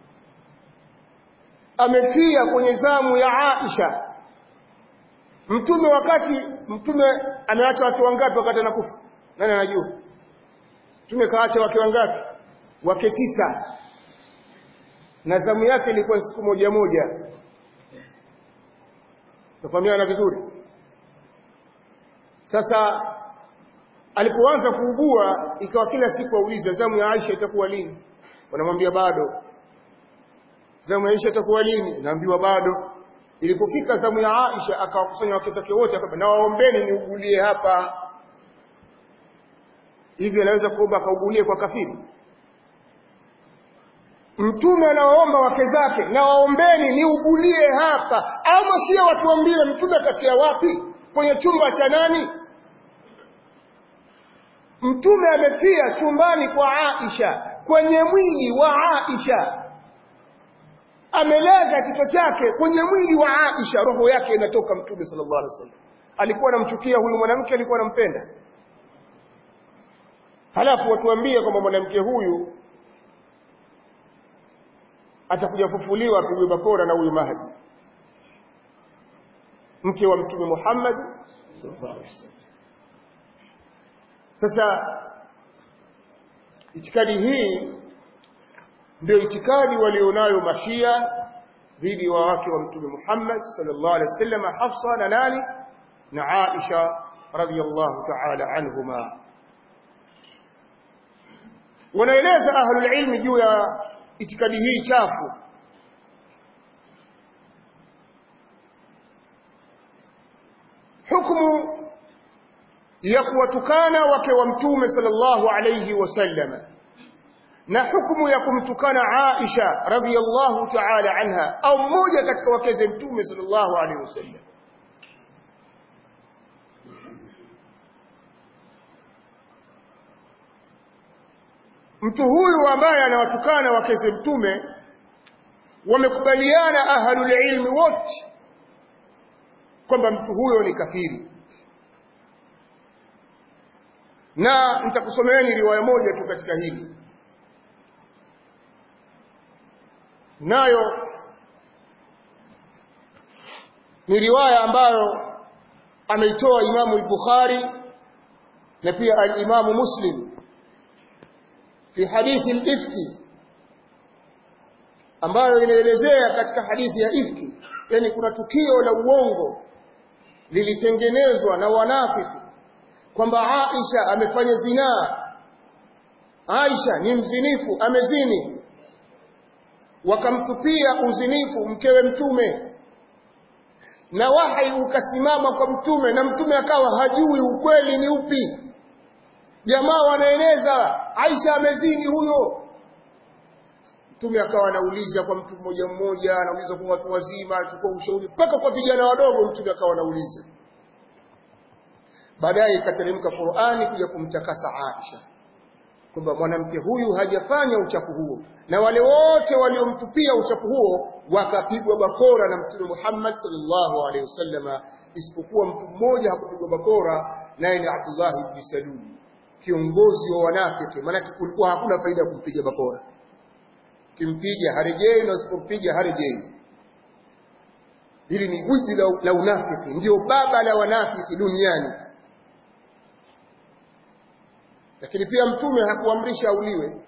amefia kwenye zamu ya Aisha mtume wakati mtume ameacha watu wangapi wakati anakufa nani anajua mtume kaacha wake wangapi wake tisa na zamu yake ilikuwa siku moja moja tafahamiana vizuri sasa alipoanza kuugua ikawa kila siku auliza zamu ya Aisha itakuwa lini wanamwambia bado zamu ya Aisha itakuwa lini naambiwa bado ilipofika zamu ya Aisha akawakusanya wake zake wote akaba na waombeni niugulie hapa hivi anaweza kuomba akaugulie kwa kafiri mtume anawaomba wake zake na waombeni niugulie hapa au mashia watuambie mtume katia wapi kwenye chumba cha nani mtume amefia chumbani kwa Aisha kwenye mwili wa Aisha amelaza kichwa chake kwenye mwili wa Aisha roho yake inatoka mtume sallallahu alaihi wasallam alikuwa anamchukia huyu mwanamke alikuwa anampenda halafu watuambie kwamba mwanamke huyu atakuja kufufuliwa apigwe bakora na huyu Mahdi mke wa mtume Muhammad sallallahu alaihi wasallam sasa itikadi hii ndio itikadi walionayo mashia dhidi wa wake wa mtume Muhammad sallallahu alaihi wasallam Hafsa na nani na Aisha radhiyallahu ta'ala anhuma wanaeleza ahlul ilmi juu ya itikadi hii chafu hukumu ya kuwatukana wake wa mtume sallallahu alayhi wasallam na hukumu ya kumtukana Aisha radhiyallahu ta'ala anha au mmoja katika wakeze mtume sallallahu alayhi wasallam mtu huyu ambaye anawatukana wakeze mtume wamekubaliana ahlul ilmi wote kwamba mtu huyo ni kafiri na nitakusomeeni riwaya moja tu katika hili nayo ni riwaya ambayo ameitoa Imamu al-Bukhari na pia al-Imamu Muslim fi hadithi al-ifki ambayo inaelezea katika hadithi ya ifki yani kuna tukio la uongo lilitengenezwa na wanafiki kwamba Aisha amefanya zinaa Aisha ni mzinifu amezini wakamtupia uzinifu mkewe mtume na wahai ukasimama kwa mtume na mtume akawa hajui ukweli ni upi jamaa wanaeneza Aisha amezini huyo mtume akawa anauliza kwa mtu mmoja mmoja anauliza kwa watu wazima achukua ushauri mpaka kwa vijana wadogo mtume akawa anauliza baadaye ikateremka Qur'ani kuja kumtakasa Aisha kwamba mwanamke huyu hajafanya uchafu huo na wale wote waliomtupia uchafu huo wakapigwa bakora na mtume Muhammad sallallahu alaihi wasallama isipokuwa mtu mmoja hakupigwa bakora naye ni Abdullah ibn Salul kiongozi wa wanafiki maana kulikuwa hakuna faida ya kumpiga bakora kimpiga harejei na usipompiga harejei hili ni gwiji la, la unafiki ndio baba la wanafiki duniani lakini pia mtume hakuamrisha auliwe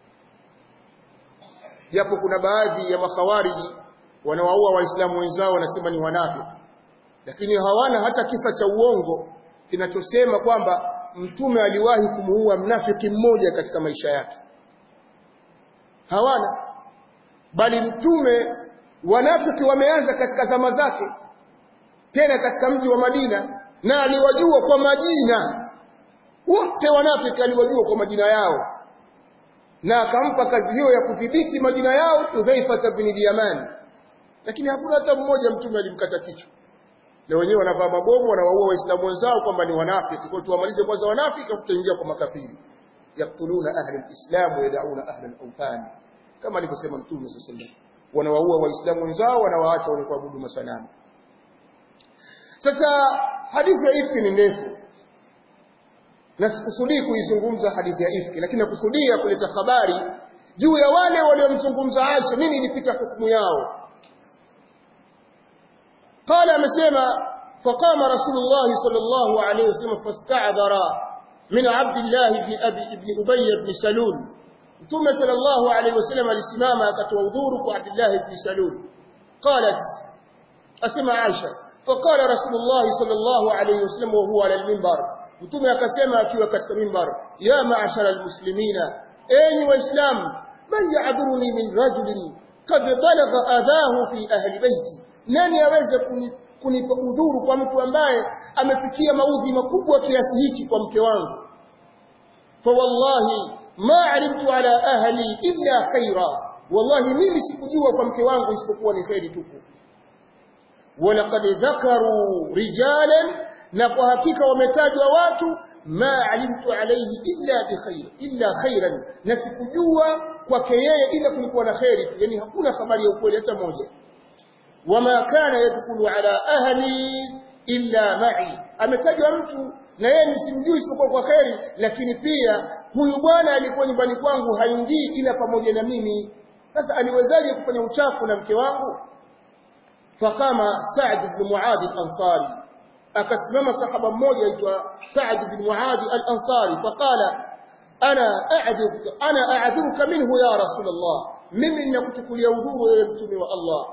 japo kuna baadhi ya makhawariji wanawaua waislamu wenzao wanasema ni wanafiki lakini hawana hata kisa cha uongo kinachosema kwamba mtume aliwahi kumuua mnafiki mmoja katika maisha yake hawana bali mtume wanafiki wameanza katika zama zake tena katika mji wa Madina na aliwajua kwa majina wote wanafiki aliwajua kwa majina yao na akampa kazi hiyo ya kudhibiti majina yao Hudhaifa bin Yaman lakini hakuna hata mmoja mtume alimkata kichwa na wenyewe wanavaa mabomu wanawaua waislamu wenzao kwamba ni wanafiki kwa tuwamalize kwanza wanafiki kutaingia kwa makafiri yaktuluna ahli alislam wa yad'una ahli alawthan kama alivyosema mtume sallallahu alaihi wasallam wanawaua waislamu wenzao wanawaacha wenye kuabudu masanamu sasa hadithi ya ifki ni ndefu na sikusudii kuizungumza hadithi ya ifki lakini nakusudia kuleta habari juu ya wale waliomzungumza Aisha nini ilipita hukumu yao قال amesema فقام رسول الله صلى الله عليه وسلم فاستعذر من عبد الله بن ابي ابن ابي بن سلول ثم صلى الله عليه وسلم alisimama akatoa udhuru kwa Abdullah ibn Salul قالت اسمع عائشه فقال رسول الله صلى الله عليه وسلم وهو على المنبر mtume akasema akiwa katika mimbar ya ma'ashara almuslimina enyi waislamu man ya'dhuruni min rajulin qad balagha adhahu fi ahli baiti nani aweze kunipa udhuru kwa mtu ambaye amefikia maudhi makubwa kiasi hichi kwa mke wangu fa wallahi ma alimtu ala ahli illa khaira wallahi mimi sikujua kwa mke wangu isipokuwa ni khairi tupu walaqad dhakaru rijalan na kwa hakika wametajwa watu ma alimtu alayhi illa bikhair illa khairan na sikujua kwake yeye ila kulikuwa na khairi yani hakuna habari ya ukweli hata moja wama kana yadkhulu ala ahli illa ma'i ametajwa mtu na yeye nisimjui isipokuwa kwa khairi lakini pia huyu bwana alikuwa nyumbani kwangu haingii ila pamoja na mimi sasa aliwezaje kufanya uchafu na mke wangu fakama Sa'd ibn Muadh al-Ansari akasimama sahaba mmoja aitwa Sa'd ibn Muadh al-Ansari faqala ana a'dhuruka ana a'dhuruka minhu ya Rasulullah mimi ninakuchukulia udhuru wewe mtume wa Allah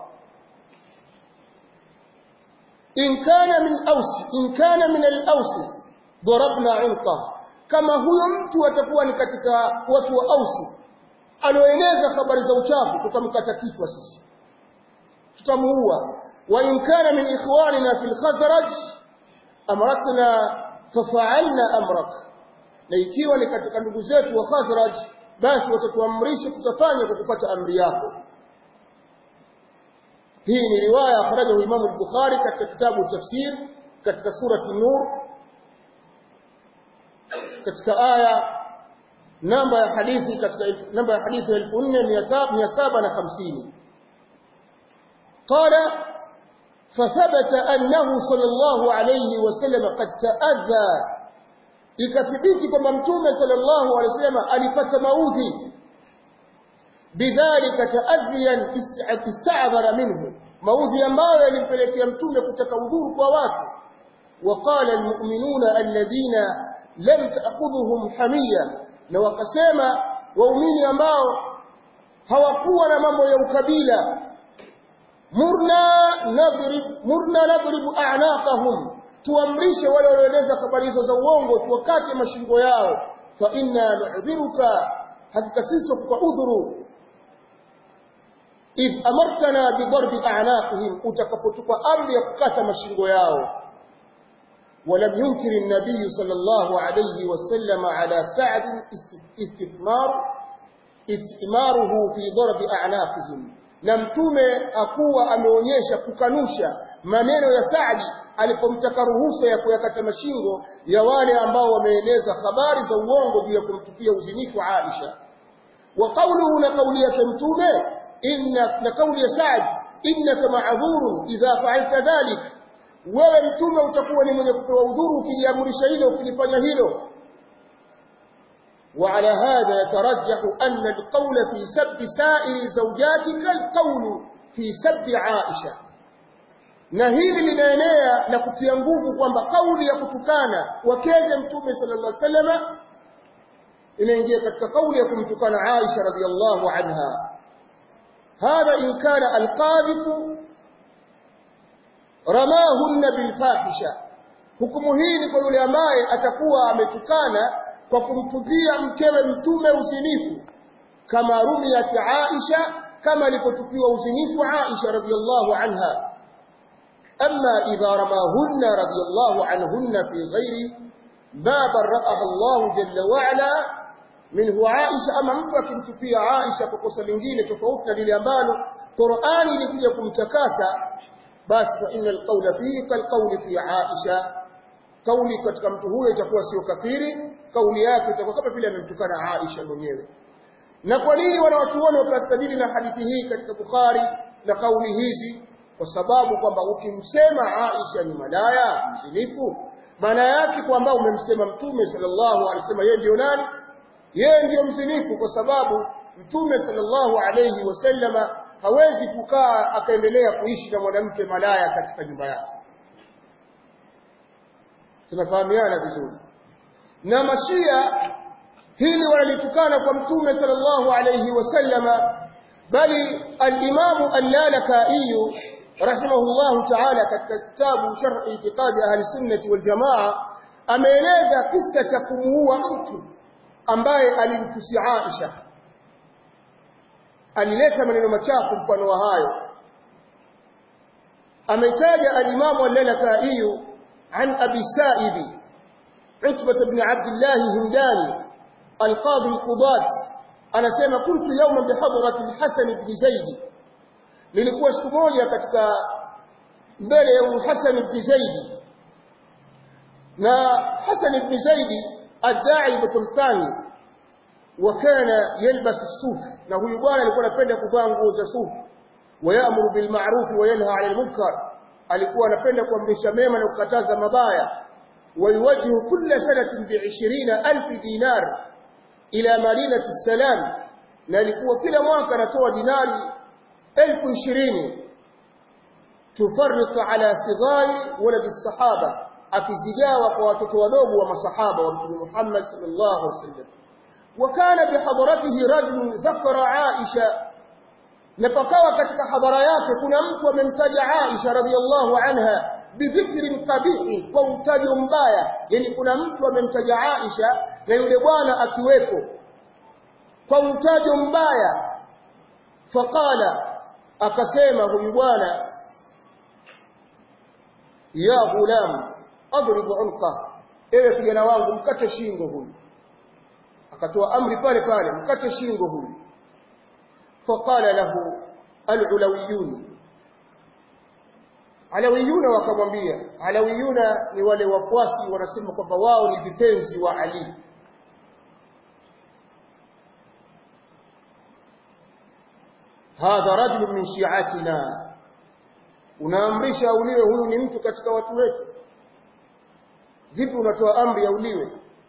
in kana min aus in kana min al-aus darabna 'unqa kama huyo mtu atakuwa ni katika watu wa Aus aloeneza habari za uchafu tutamkata kichwa sisi tutamuua wa in kana min ikhwanina fil khazraj amratna fafa'alna amrak na ikiwa ni katika ndugu zetu wa khazraj basi watatuamrisha tutafanya kwa kupata amri yako hii ni riwaya akhrajahu Imam al-Bukhari katika kitabu tafsir katika surati Nur katika aya namba ya hadithi katika namba ya hadithi 4750 قال فثبت أنه صلى الله عليه وسلم قد تأذى ikathibiti kwamba mtume sallallahu alaihi wasallam alipata maudhi bidhalika taadhiyan ista'dhara minhu maudhi ambayo yalimpelekea mtume kutaka udhuru kwa watu waqala almu'minuna alladhina lam ta'khudhuhum hamiya na wakasema waumini ambao hawakuwa na mambo ya ukabila murna nadrib murna nadrib a'naqahum tuamrishe wale walioeleza habari hizo za uongo tuwakate mashingo yao fa inna nu'dhiruka hakika sisi tukupa udhuru idh amartana bidarbi a'naqihim utakapotupa amri ya kukata mashingo yao ولم ينكر النبي صلى الله عليه وسلم على سعد استثمار استثماره في ضرب أعناقهم na mtume akuwa ameonyesha kukanusha maneno ya Saadi alipomtaka ruhusa ya kuyakata mashingo ya wale ambao wameeneza habari za uongo juu ya kumtupia uzinifu Aisha wa qawluhu na kauli yake mtume inna na kauli ya Saad innaka ma'dhurun idha fa'alta dhalik wewe mtume utakuwa ni mwenye kupewa udhuru ukiliamrisha hilo ukilifanya hilo وعلى هذا يترجح أن القول في سب سائر زوجاتك القول في سب عائشة na hili linaenea na kutia nguvu kwamba kauli ya kutukana wakeze mtume sallallahu alaihi wasallam inaingia katika kauli ya kumtukana Aisha radhiallahu anha hadha in kana alqadhifu ramahunna bilfahisha hukumu hii ni kwa yule ambaye atakuwa ametukana kwa kumtupia mkewe mtume uzinifu kama rumiyat Aisha kama alipotupiwa uzinifu Aisha radhiallahu anha amma idha ramahunna radhiallahu anhunna fi ghairi baba ra'aha Allah jalla wa ala minhu Aisha ama mtu akimtupia Aisha kwa kosa lingine tofauti na lile ambalo Qur'ani ilikuja kumtakasa basi fa innal qawla fihi kal qawli fi Aisha kauli katika mtu huyo itakuwa sio kafiri kauli yake itakuwa kama vile amemtukana Aisha mwenyewe na kwa nini wanawachuoni wakastadili na hadithi hii katika Bukhari na kauli hizi kwa sababu kwamba ukimsema Aisha ni malaya mzinifu maana yake kwamba umemsema mtume sallallahu alaihi wasallam yeye ndio nani yeye ndio mzinifu kwa sababu mtume sallallahu alaihi wasallama hawezi kukaa akaendelea kuishi na mwanamke malaya katika nyumba yake tunafahamiana vizuri na mashia hili walitukana kwa mtume sallallahu alayhi wasallama bali al-Imam al-Lalaka'i rahimahullahu ta'ala katika kitabu Sharh I'tiqad Ahli Sunnah wal Jamaa ameeleza kisa cha kumuua mtu ambaye alimtusi Aisha alileta maneno machafu mfano wa hayo ameitaja alimamu al-Lalakai an Abi Sa'ib Utbah ibn Abdullah Hindani al-Qadi al-Qudat anasema kuntu yawma bihadrati al-Hasan ibn Zaid nilikuwa siku moja katika mbele ya Hasan ibn Zaid na Hasan ibn Zaid adai Thani وكان يلبس الصوف na huyu bwana alikuwa anapenda kuvaa nguo za sufu wayamuru bil ma'ruf wa yanha 'anil munkar alikuwa anapenda kuamrisha mema na kukataza mabaya wayuwajihu kulla sanatin bi 20000 dinar ila madinati salam na alikuwa kila mwaka anatoa dinari 20000 tufarriqu ala sighari walad as-sahaba akizigawa kwa watoto wadogo wa masahaba wa Mtume Muhammad sallallahu alaihi wasallam وكان بحضرته رجل ذكر عائشة نفقوا katika hadhara yake kuna mtu amemtaja Aisha radhiallahu anha bidhikrin qabih kwa utajo mbaya yani kuna mtu amemtaja Aisha na yule bwana akiwepo kwa utajo mbaya faqala akasema huyu bwana ya gulam adrib unqa ewe kijana wangu mkate shingo huyu akatoa amri pale pale mkate shingo huyu faqala lahu alulawiyun alawiyuna wakamwambia alawiyuna ni wale wafuasi wanasema kwamba wao ni vipenzi wa Ali hadha rajul min shi'atina unaamrisha auliwe huyu ni mtu katika watu wetu vipi unatoa amri auliwe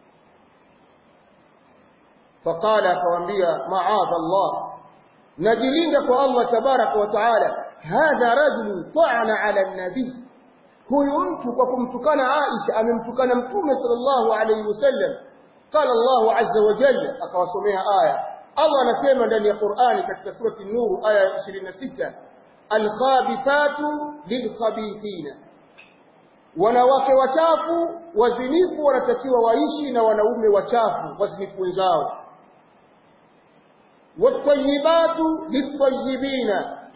فقال akamwambia maadha Allah najilinda kwa Allah tabaraka wa taala hadha rajul ta'ana ala nabi huyu mtu kwa kumtukana Aisha amemtukana mtume sallallahu alayhi wasallam qala Allah azza wa jalla akawasomea aya Allah anasema ndani ya Qur'ani katika surati an-Nur aya 26 al-khabithatu lil-khabithina wanawake wachafu wazinifu wanatakiwa waishi na wanaume wachafu wazinifu wenzao والطيبات للطيبين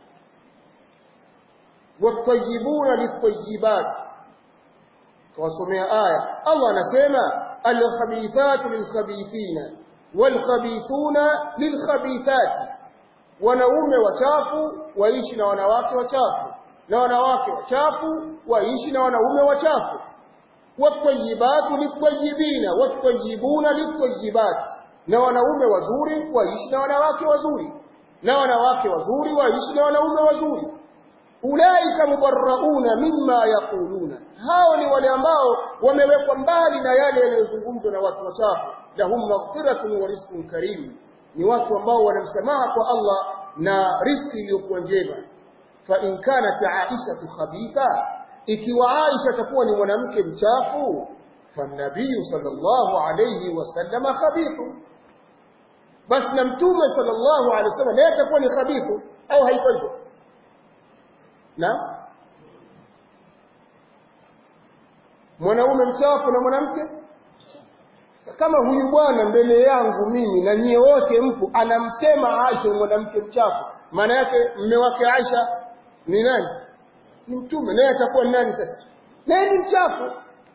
والطيبون للطيبات كواسمع آية الله نسمع الخبيثات للخبيثين والخبيثون للخبيثات wanaume wachafu waishi na wanawake wachafu na wanawake wachafu waishi na wanaume wachafu watayibatu litayibina watayibuna litayibati na wanaume wazuri waishi na wanawake wazuri na wanawake wazuri waishi na wanaume wazuri ulaika mubarrauna mimma yaquluna hao ni wale ambao wamewekwa mbali na yale yanayozungumzwa na watu wachafu lahum maghfiratun wa rizqun karim ni watu ambao wanamsamaha kwa Allah na riziki iliyokuwa njema fa in kanat aisha khabitha ikiwa aisha takuwa ni mwanamke mchafu fa nabii sallallahu alayhi wasallam khabithu basi na mtume sallallahu alaihi wasallam naye atakuwa ni khabithu au haiko hivyo na mwanaume mchafu na mwanamke kama huyu bwana mbele yangu mimi na nyie wote mpo anamsema Aisha mwanamke mchafu maana yake mme wake Aisha ni nani ni mtume naye atakuwa ni nani sasa naye ni mchafu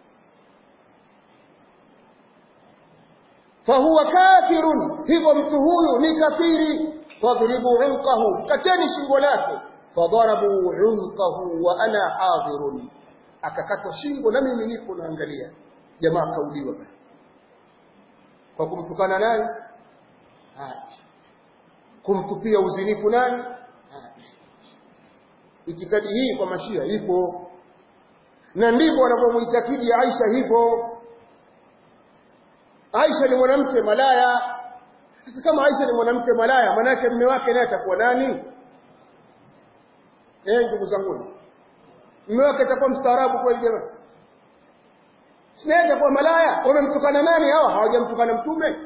fahuwa kafirun hivyo mtu huyu ni kafiri fadribu unqahu kateni shingo lake fadarabu unqahu wa ana hadirun akakatwa shingo na mimi nipo naangalia jamaa kauliwa kwa kumtukana nani kumtupia uzinifu nani itikadi hii kwa mashia ipo na ndivyo wanavyomuitakidi Aisha hivyo Aisha ni mwanamke malaya. Sasa kama Aisha ni mwanamke malaya, manake mume wake naye atakuwa nani? Eh, ndugu zangu. Mume wake atakuwa mstaarabu kweli jamani? Sina atakuwa malaya. Wamemtukana nani hawa? Hawajamtukana mtume.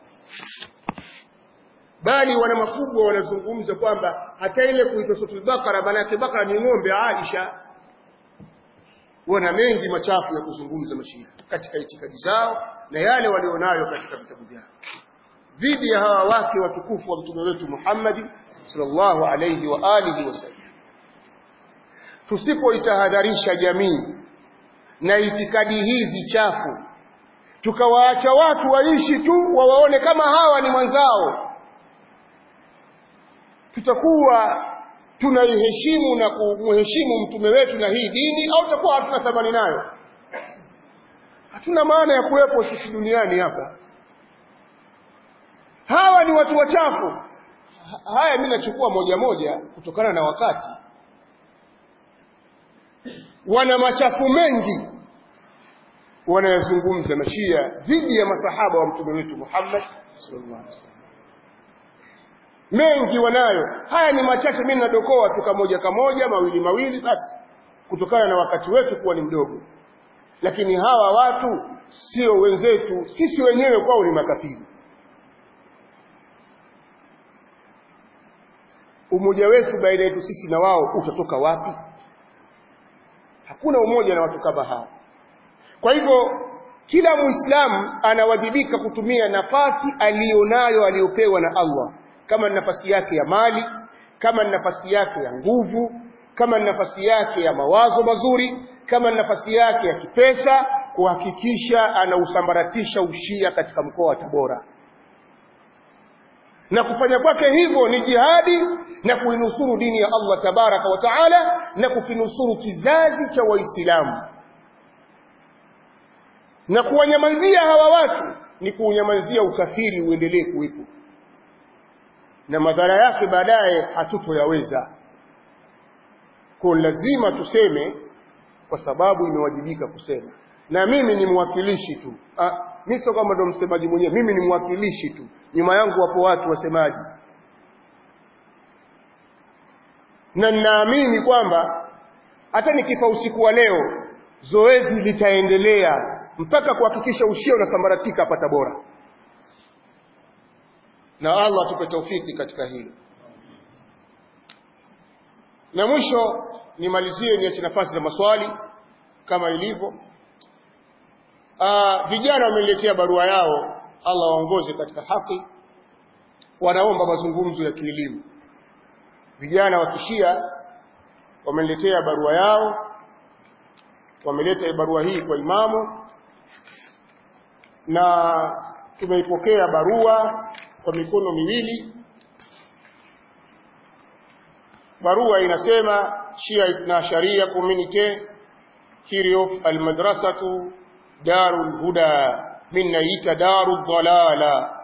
Bali wana makubwa wanazungumza kwamba hata ile kuitwa Suratul Bakara, manake Bakara ni ng'ombe Aisha. wana mengi machafu ya kuzungumza mashia katika itikadi zao na yale walionayo katika vitabu vyao dhidi ya hawa wake watukufu wa mtume wetu Muhammad sallallahu alayhi wa alihi wasallam tusipoitahadharisha jamii na itikadi hizi chafu tukawaacha watu waishi tu wawaone kama hawa ni mwanzao tutakuwa tunaiheshimu na kumheshimu mtume wetu na hii dini au tutakuwa hatuna thamani nayo hatuna maana ya kuwepo sisi duniani hapa hawa ni watu wachafu haya mimi nachukua moja moja kutokana na wakati wana machafu mengi wanayazungumza mashia dhidi ya masahaba wa mtume wetu Muhammad sallallahu alaihi wasallam mengi wanayo haya ni machache mimi nadokoa tu kamoja kamoja mawili mawili basi kutokana na wakati wetu kuwa ni mdogo lakini hawa watu sio wenzetu sisi wenyewe kwao ni makafiri umoja wetu baina yetu sisi na wao utatoka wapi hakuna umoja na watu kama hao kwa hivyo kila muislamu anawajibika kutumia nafasi aliyonayo aliyopewa na Allah kama ni nafasi yake ya mali kama ni nafasi yake ya nguvu kama ni nafasi yake ya mawazo mazuri kama ni nafasi yake ya kipesa kuhakikisha anausambaratisha ushia katika mkoa wa Tabora na kufanya kwake hivyo ni jihadi na kuinusuru dini ya Allah tabaraka wa taala na kukinusuru kizazi cha waislamu na kuwanyamazia hawa watu ni kuunyamazia ukafiri uendelee kuwepo na madhara yake baadaye hatutoyaweza kwa lazima tuseme kwa sababu imewajibika kusema na mimi ni mwakilishi tu ah, mimi sio kama ndo msemaji mwenyewe mimi ni mwakilishi tu nyuma yangu wapo watu wasemaji na ninaamini kwamba hata nikifa usiku wa leo zoezi litaendelea mpaka kuhakikisha ushia unasambaratika hapa Tabora na Allah atupe taufiki katika hilo na mwisho nimalizie niache nafasi za maswali kama ilivyo Ah, vijana wameniletea barua yao Allah waongoze katika haki wanaomba mazungumzo ya kielimu vijana wa kishia wameniletea barua yao wameleta barua hii kwa imamu na tumeipokea barua kwa mikono miwili barua inasema Shia Itna Sharia Community Kiriof Almadrasatu Darul Huda min naita Darul Dalala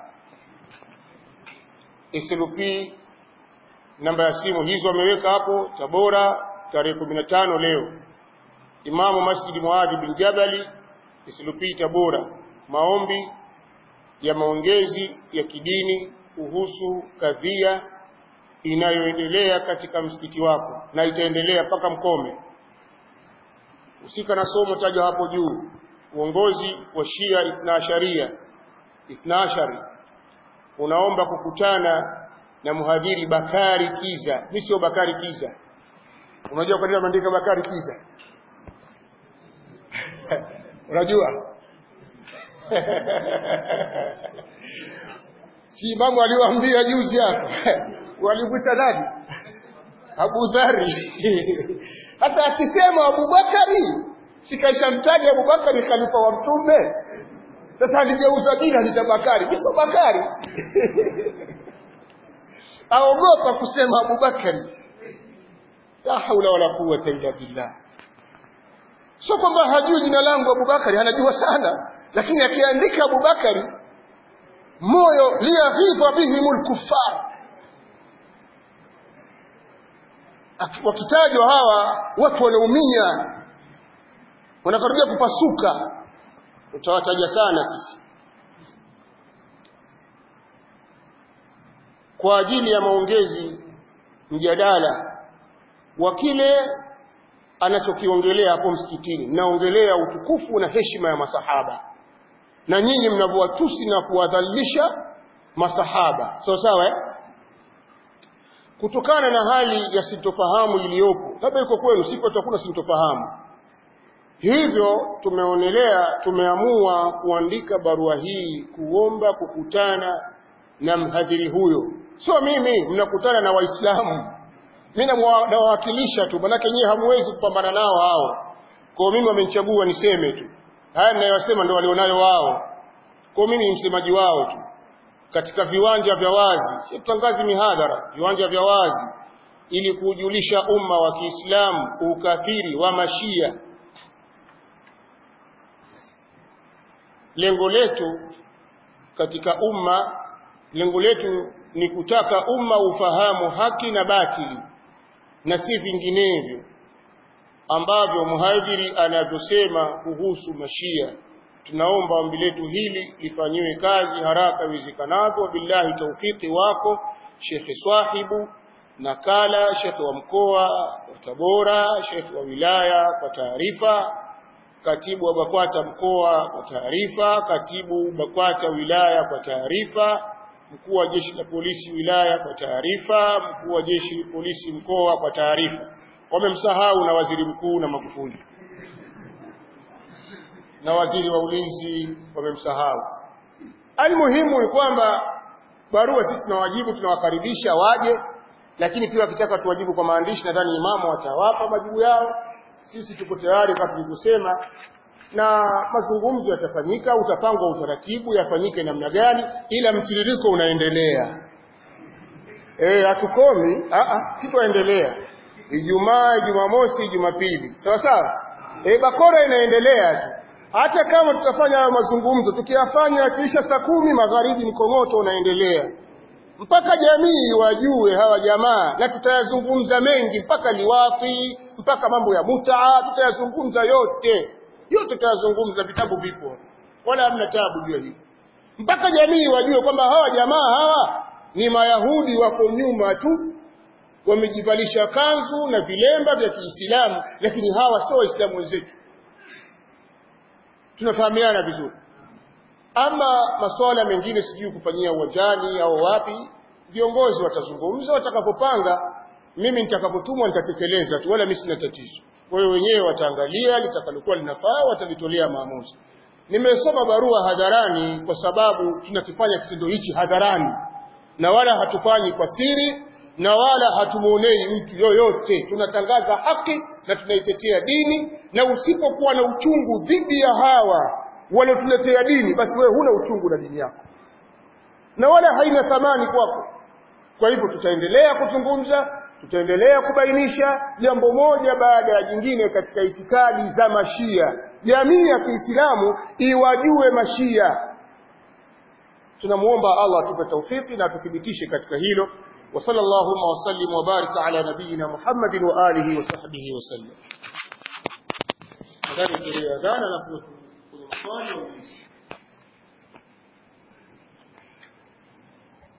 SLP namba ya simu hizo wameweka hapo Tabora tarehe 15 leo Imamu Masjid Muadhi bin Jabali SLP Tabora maombi ya maongezi ya kidini kuhusu kadhia inayoendelea katika msikiti wako na itaendelea mpaka mkome usika na somo taja hapo juu uongozi wa Shia Ithnaasharia Ithnaashari unaomba kukutana na mhadhiri Bakari Kiza mimi sio Bakari Kiza unajua kwa nini ameandika Bakari Kiza unajua si imamu aliwaambia juzi hapa walimwita nani Abu Dhari sasa akisema Abubakari sikaishamtaja Abubakari khalifa wa mtume sasa aligeuza jina ni Bakari kiso Bakari aogopa kusema Abubakari la haula wala quwwata illa billah sio kwamba hajui jina langu Abubakari anajua sana lakini akiandika Abubakari moyo liyaghidha bihimul kuffar wakitajwa hawa watu wanaumia wanakaribia kupasuka utawataja sana sisi kwa ajili ya maongezi mjadala wa kile anachokiongelea hapo msikitini naongelea utukufu na heshima ya masahaba na nyinyi mnavyowatusi na kuwadhalilisha masahaba sawa sawa eh? kutokana na hali ya sintofahamu iliyopo labda iko kwenu sipo hakuna sintofahamu hivyo tumeonelea tumeamua kuandika barua hii kuomba kukutana na mhadhiri huyo sio mimi mnakutana na waislamu mimi nawawakilisha tu manake nyie hamwezi kupambana nao hao kwa mimi wamenichagua niseme tu haya ninayosema ndio walionayo wao kwa mimi ni msemaji wao tu katika viwanja vya wazi si tutangazi mihadhara viwanja vya wazi ili kujulisha umma wa Kiislamu ukafiri wa mashia lengo letu katika umma lengo letu ni kutaka umma ufahamu haki na batili na si vinginevyo ambavyo mhadhiri anavyosema kuhusu mashia tunaomba ombi letu hili lifanyiwe kazi haraka iwezekanavyo billahi taufiki wako shekhe swahibu nakala shekhe wa mkoa wa Tabora shekhe wa wilaya kwa taarifa katibu wa BAKWATA mkoa kwa taarifa katibu BAKWATA wilaya kwa taarifa mkuu wa jeshi la polisi wilaya kwa taarifa mkuu wa jeshi la polisi mkoa kwa taarifa wamemsahau na waziri mkuu na Magufuli na waziri wa ulinzi wamemsahau almuhimu ni kwamba barua sisi tunawajibu tunawakaribisha waje lakini pia wakitaka tuwajibu kwa maandishi nadhani imamu watawapa majibu yao sisi tuko tayari kama tulivyosema na mazungumzo yatafanyika utapangwa utaratibu yafanyike namna gani ila mtiririko unaendelea eh hatukomi a a sitoendelea Ijumaa Jumamosi Jumapili sawa sawa eh bakora inaendelea tu hata kama tutafanya hayo mazungumzo tukiyafanya kisha saa kumi magharibi mkongoto unaendelea mpaka jamii wajue hawa jamaa na tutayazungumza mengi mpaka liwafi mpaka mambo ya mutaa tutayazungumza yote yote tutayazungumza vitabu vipo wala hamna tabu juu hili mpaka jamii wajue kwamba hawa jamaa hawa ni mayahudi wako nyuma tu wamejivalisha kanzu na vilemba vya Kiislamu lakini hawa sio waislamu wenzetu tunafahamiana vizuri ama masuala mengine sijui kufanyia uwanjani au wapi viongozi watazungumza watakapopanga mimi nitakapotumwa nitatekeleza tu wala mimi sina tatizo kwa hiyo wenyewe wataangalia litakalokuwa linafaa watalitolea maamuzi nimesoma barua hadharani kwa sababu tunakifanya kitendo hichi hadharani na wala hatufanyi kwa siri na wala hatumuonei mtu yoyote tunatangaza haki na tunaitetea dini na usipokuwa na uchungu dhidi ya hawa waliotuletea dini basi wewe huna uchungu na dini yako na wala haina thamani kwako kwa hivyo tutaendelea kuzungumza tutaendelea kubainisha jambo moja baada ya jingine katika itikadi za mashia jamii ya Kiislamu iwajue mashia tunamuomba Allah atupe taufiki na atuthibitishe katika hilo wa sallallahu wa sallim wa baraka ala nabiyyina Muhammadin wa alihi wa sahbihi wa sallam. Nadhani tuliadhana na kwenye maswali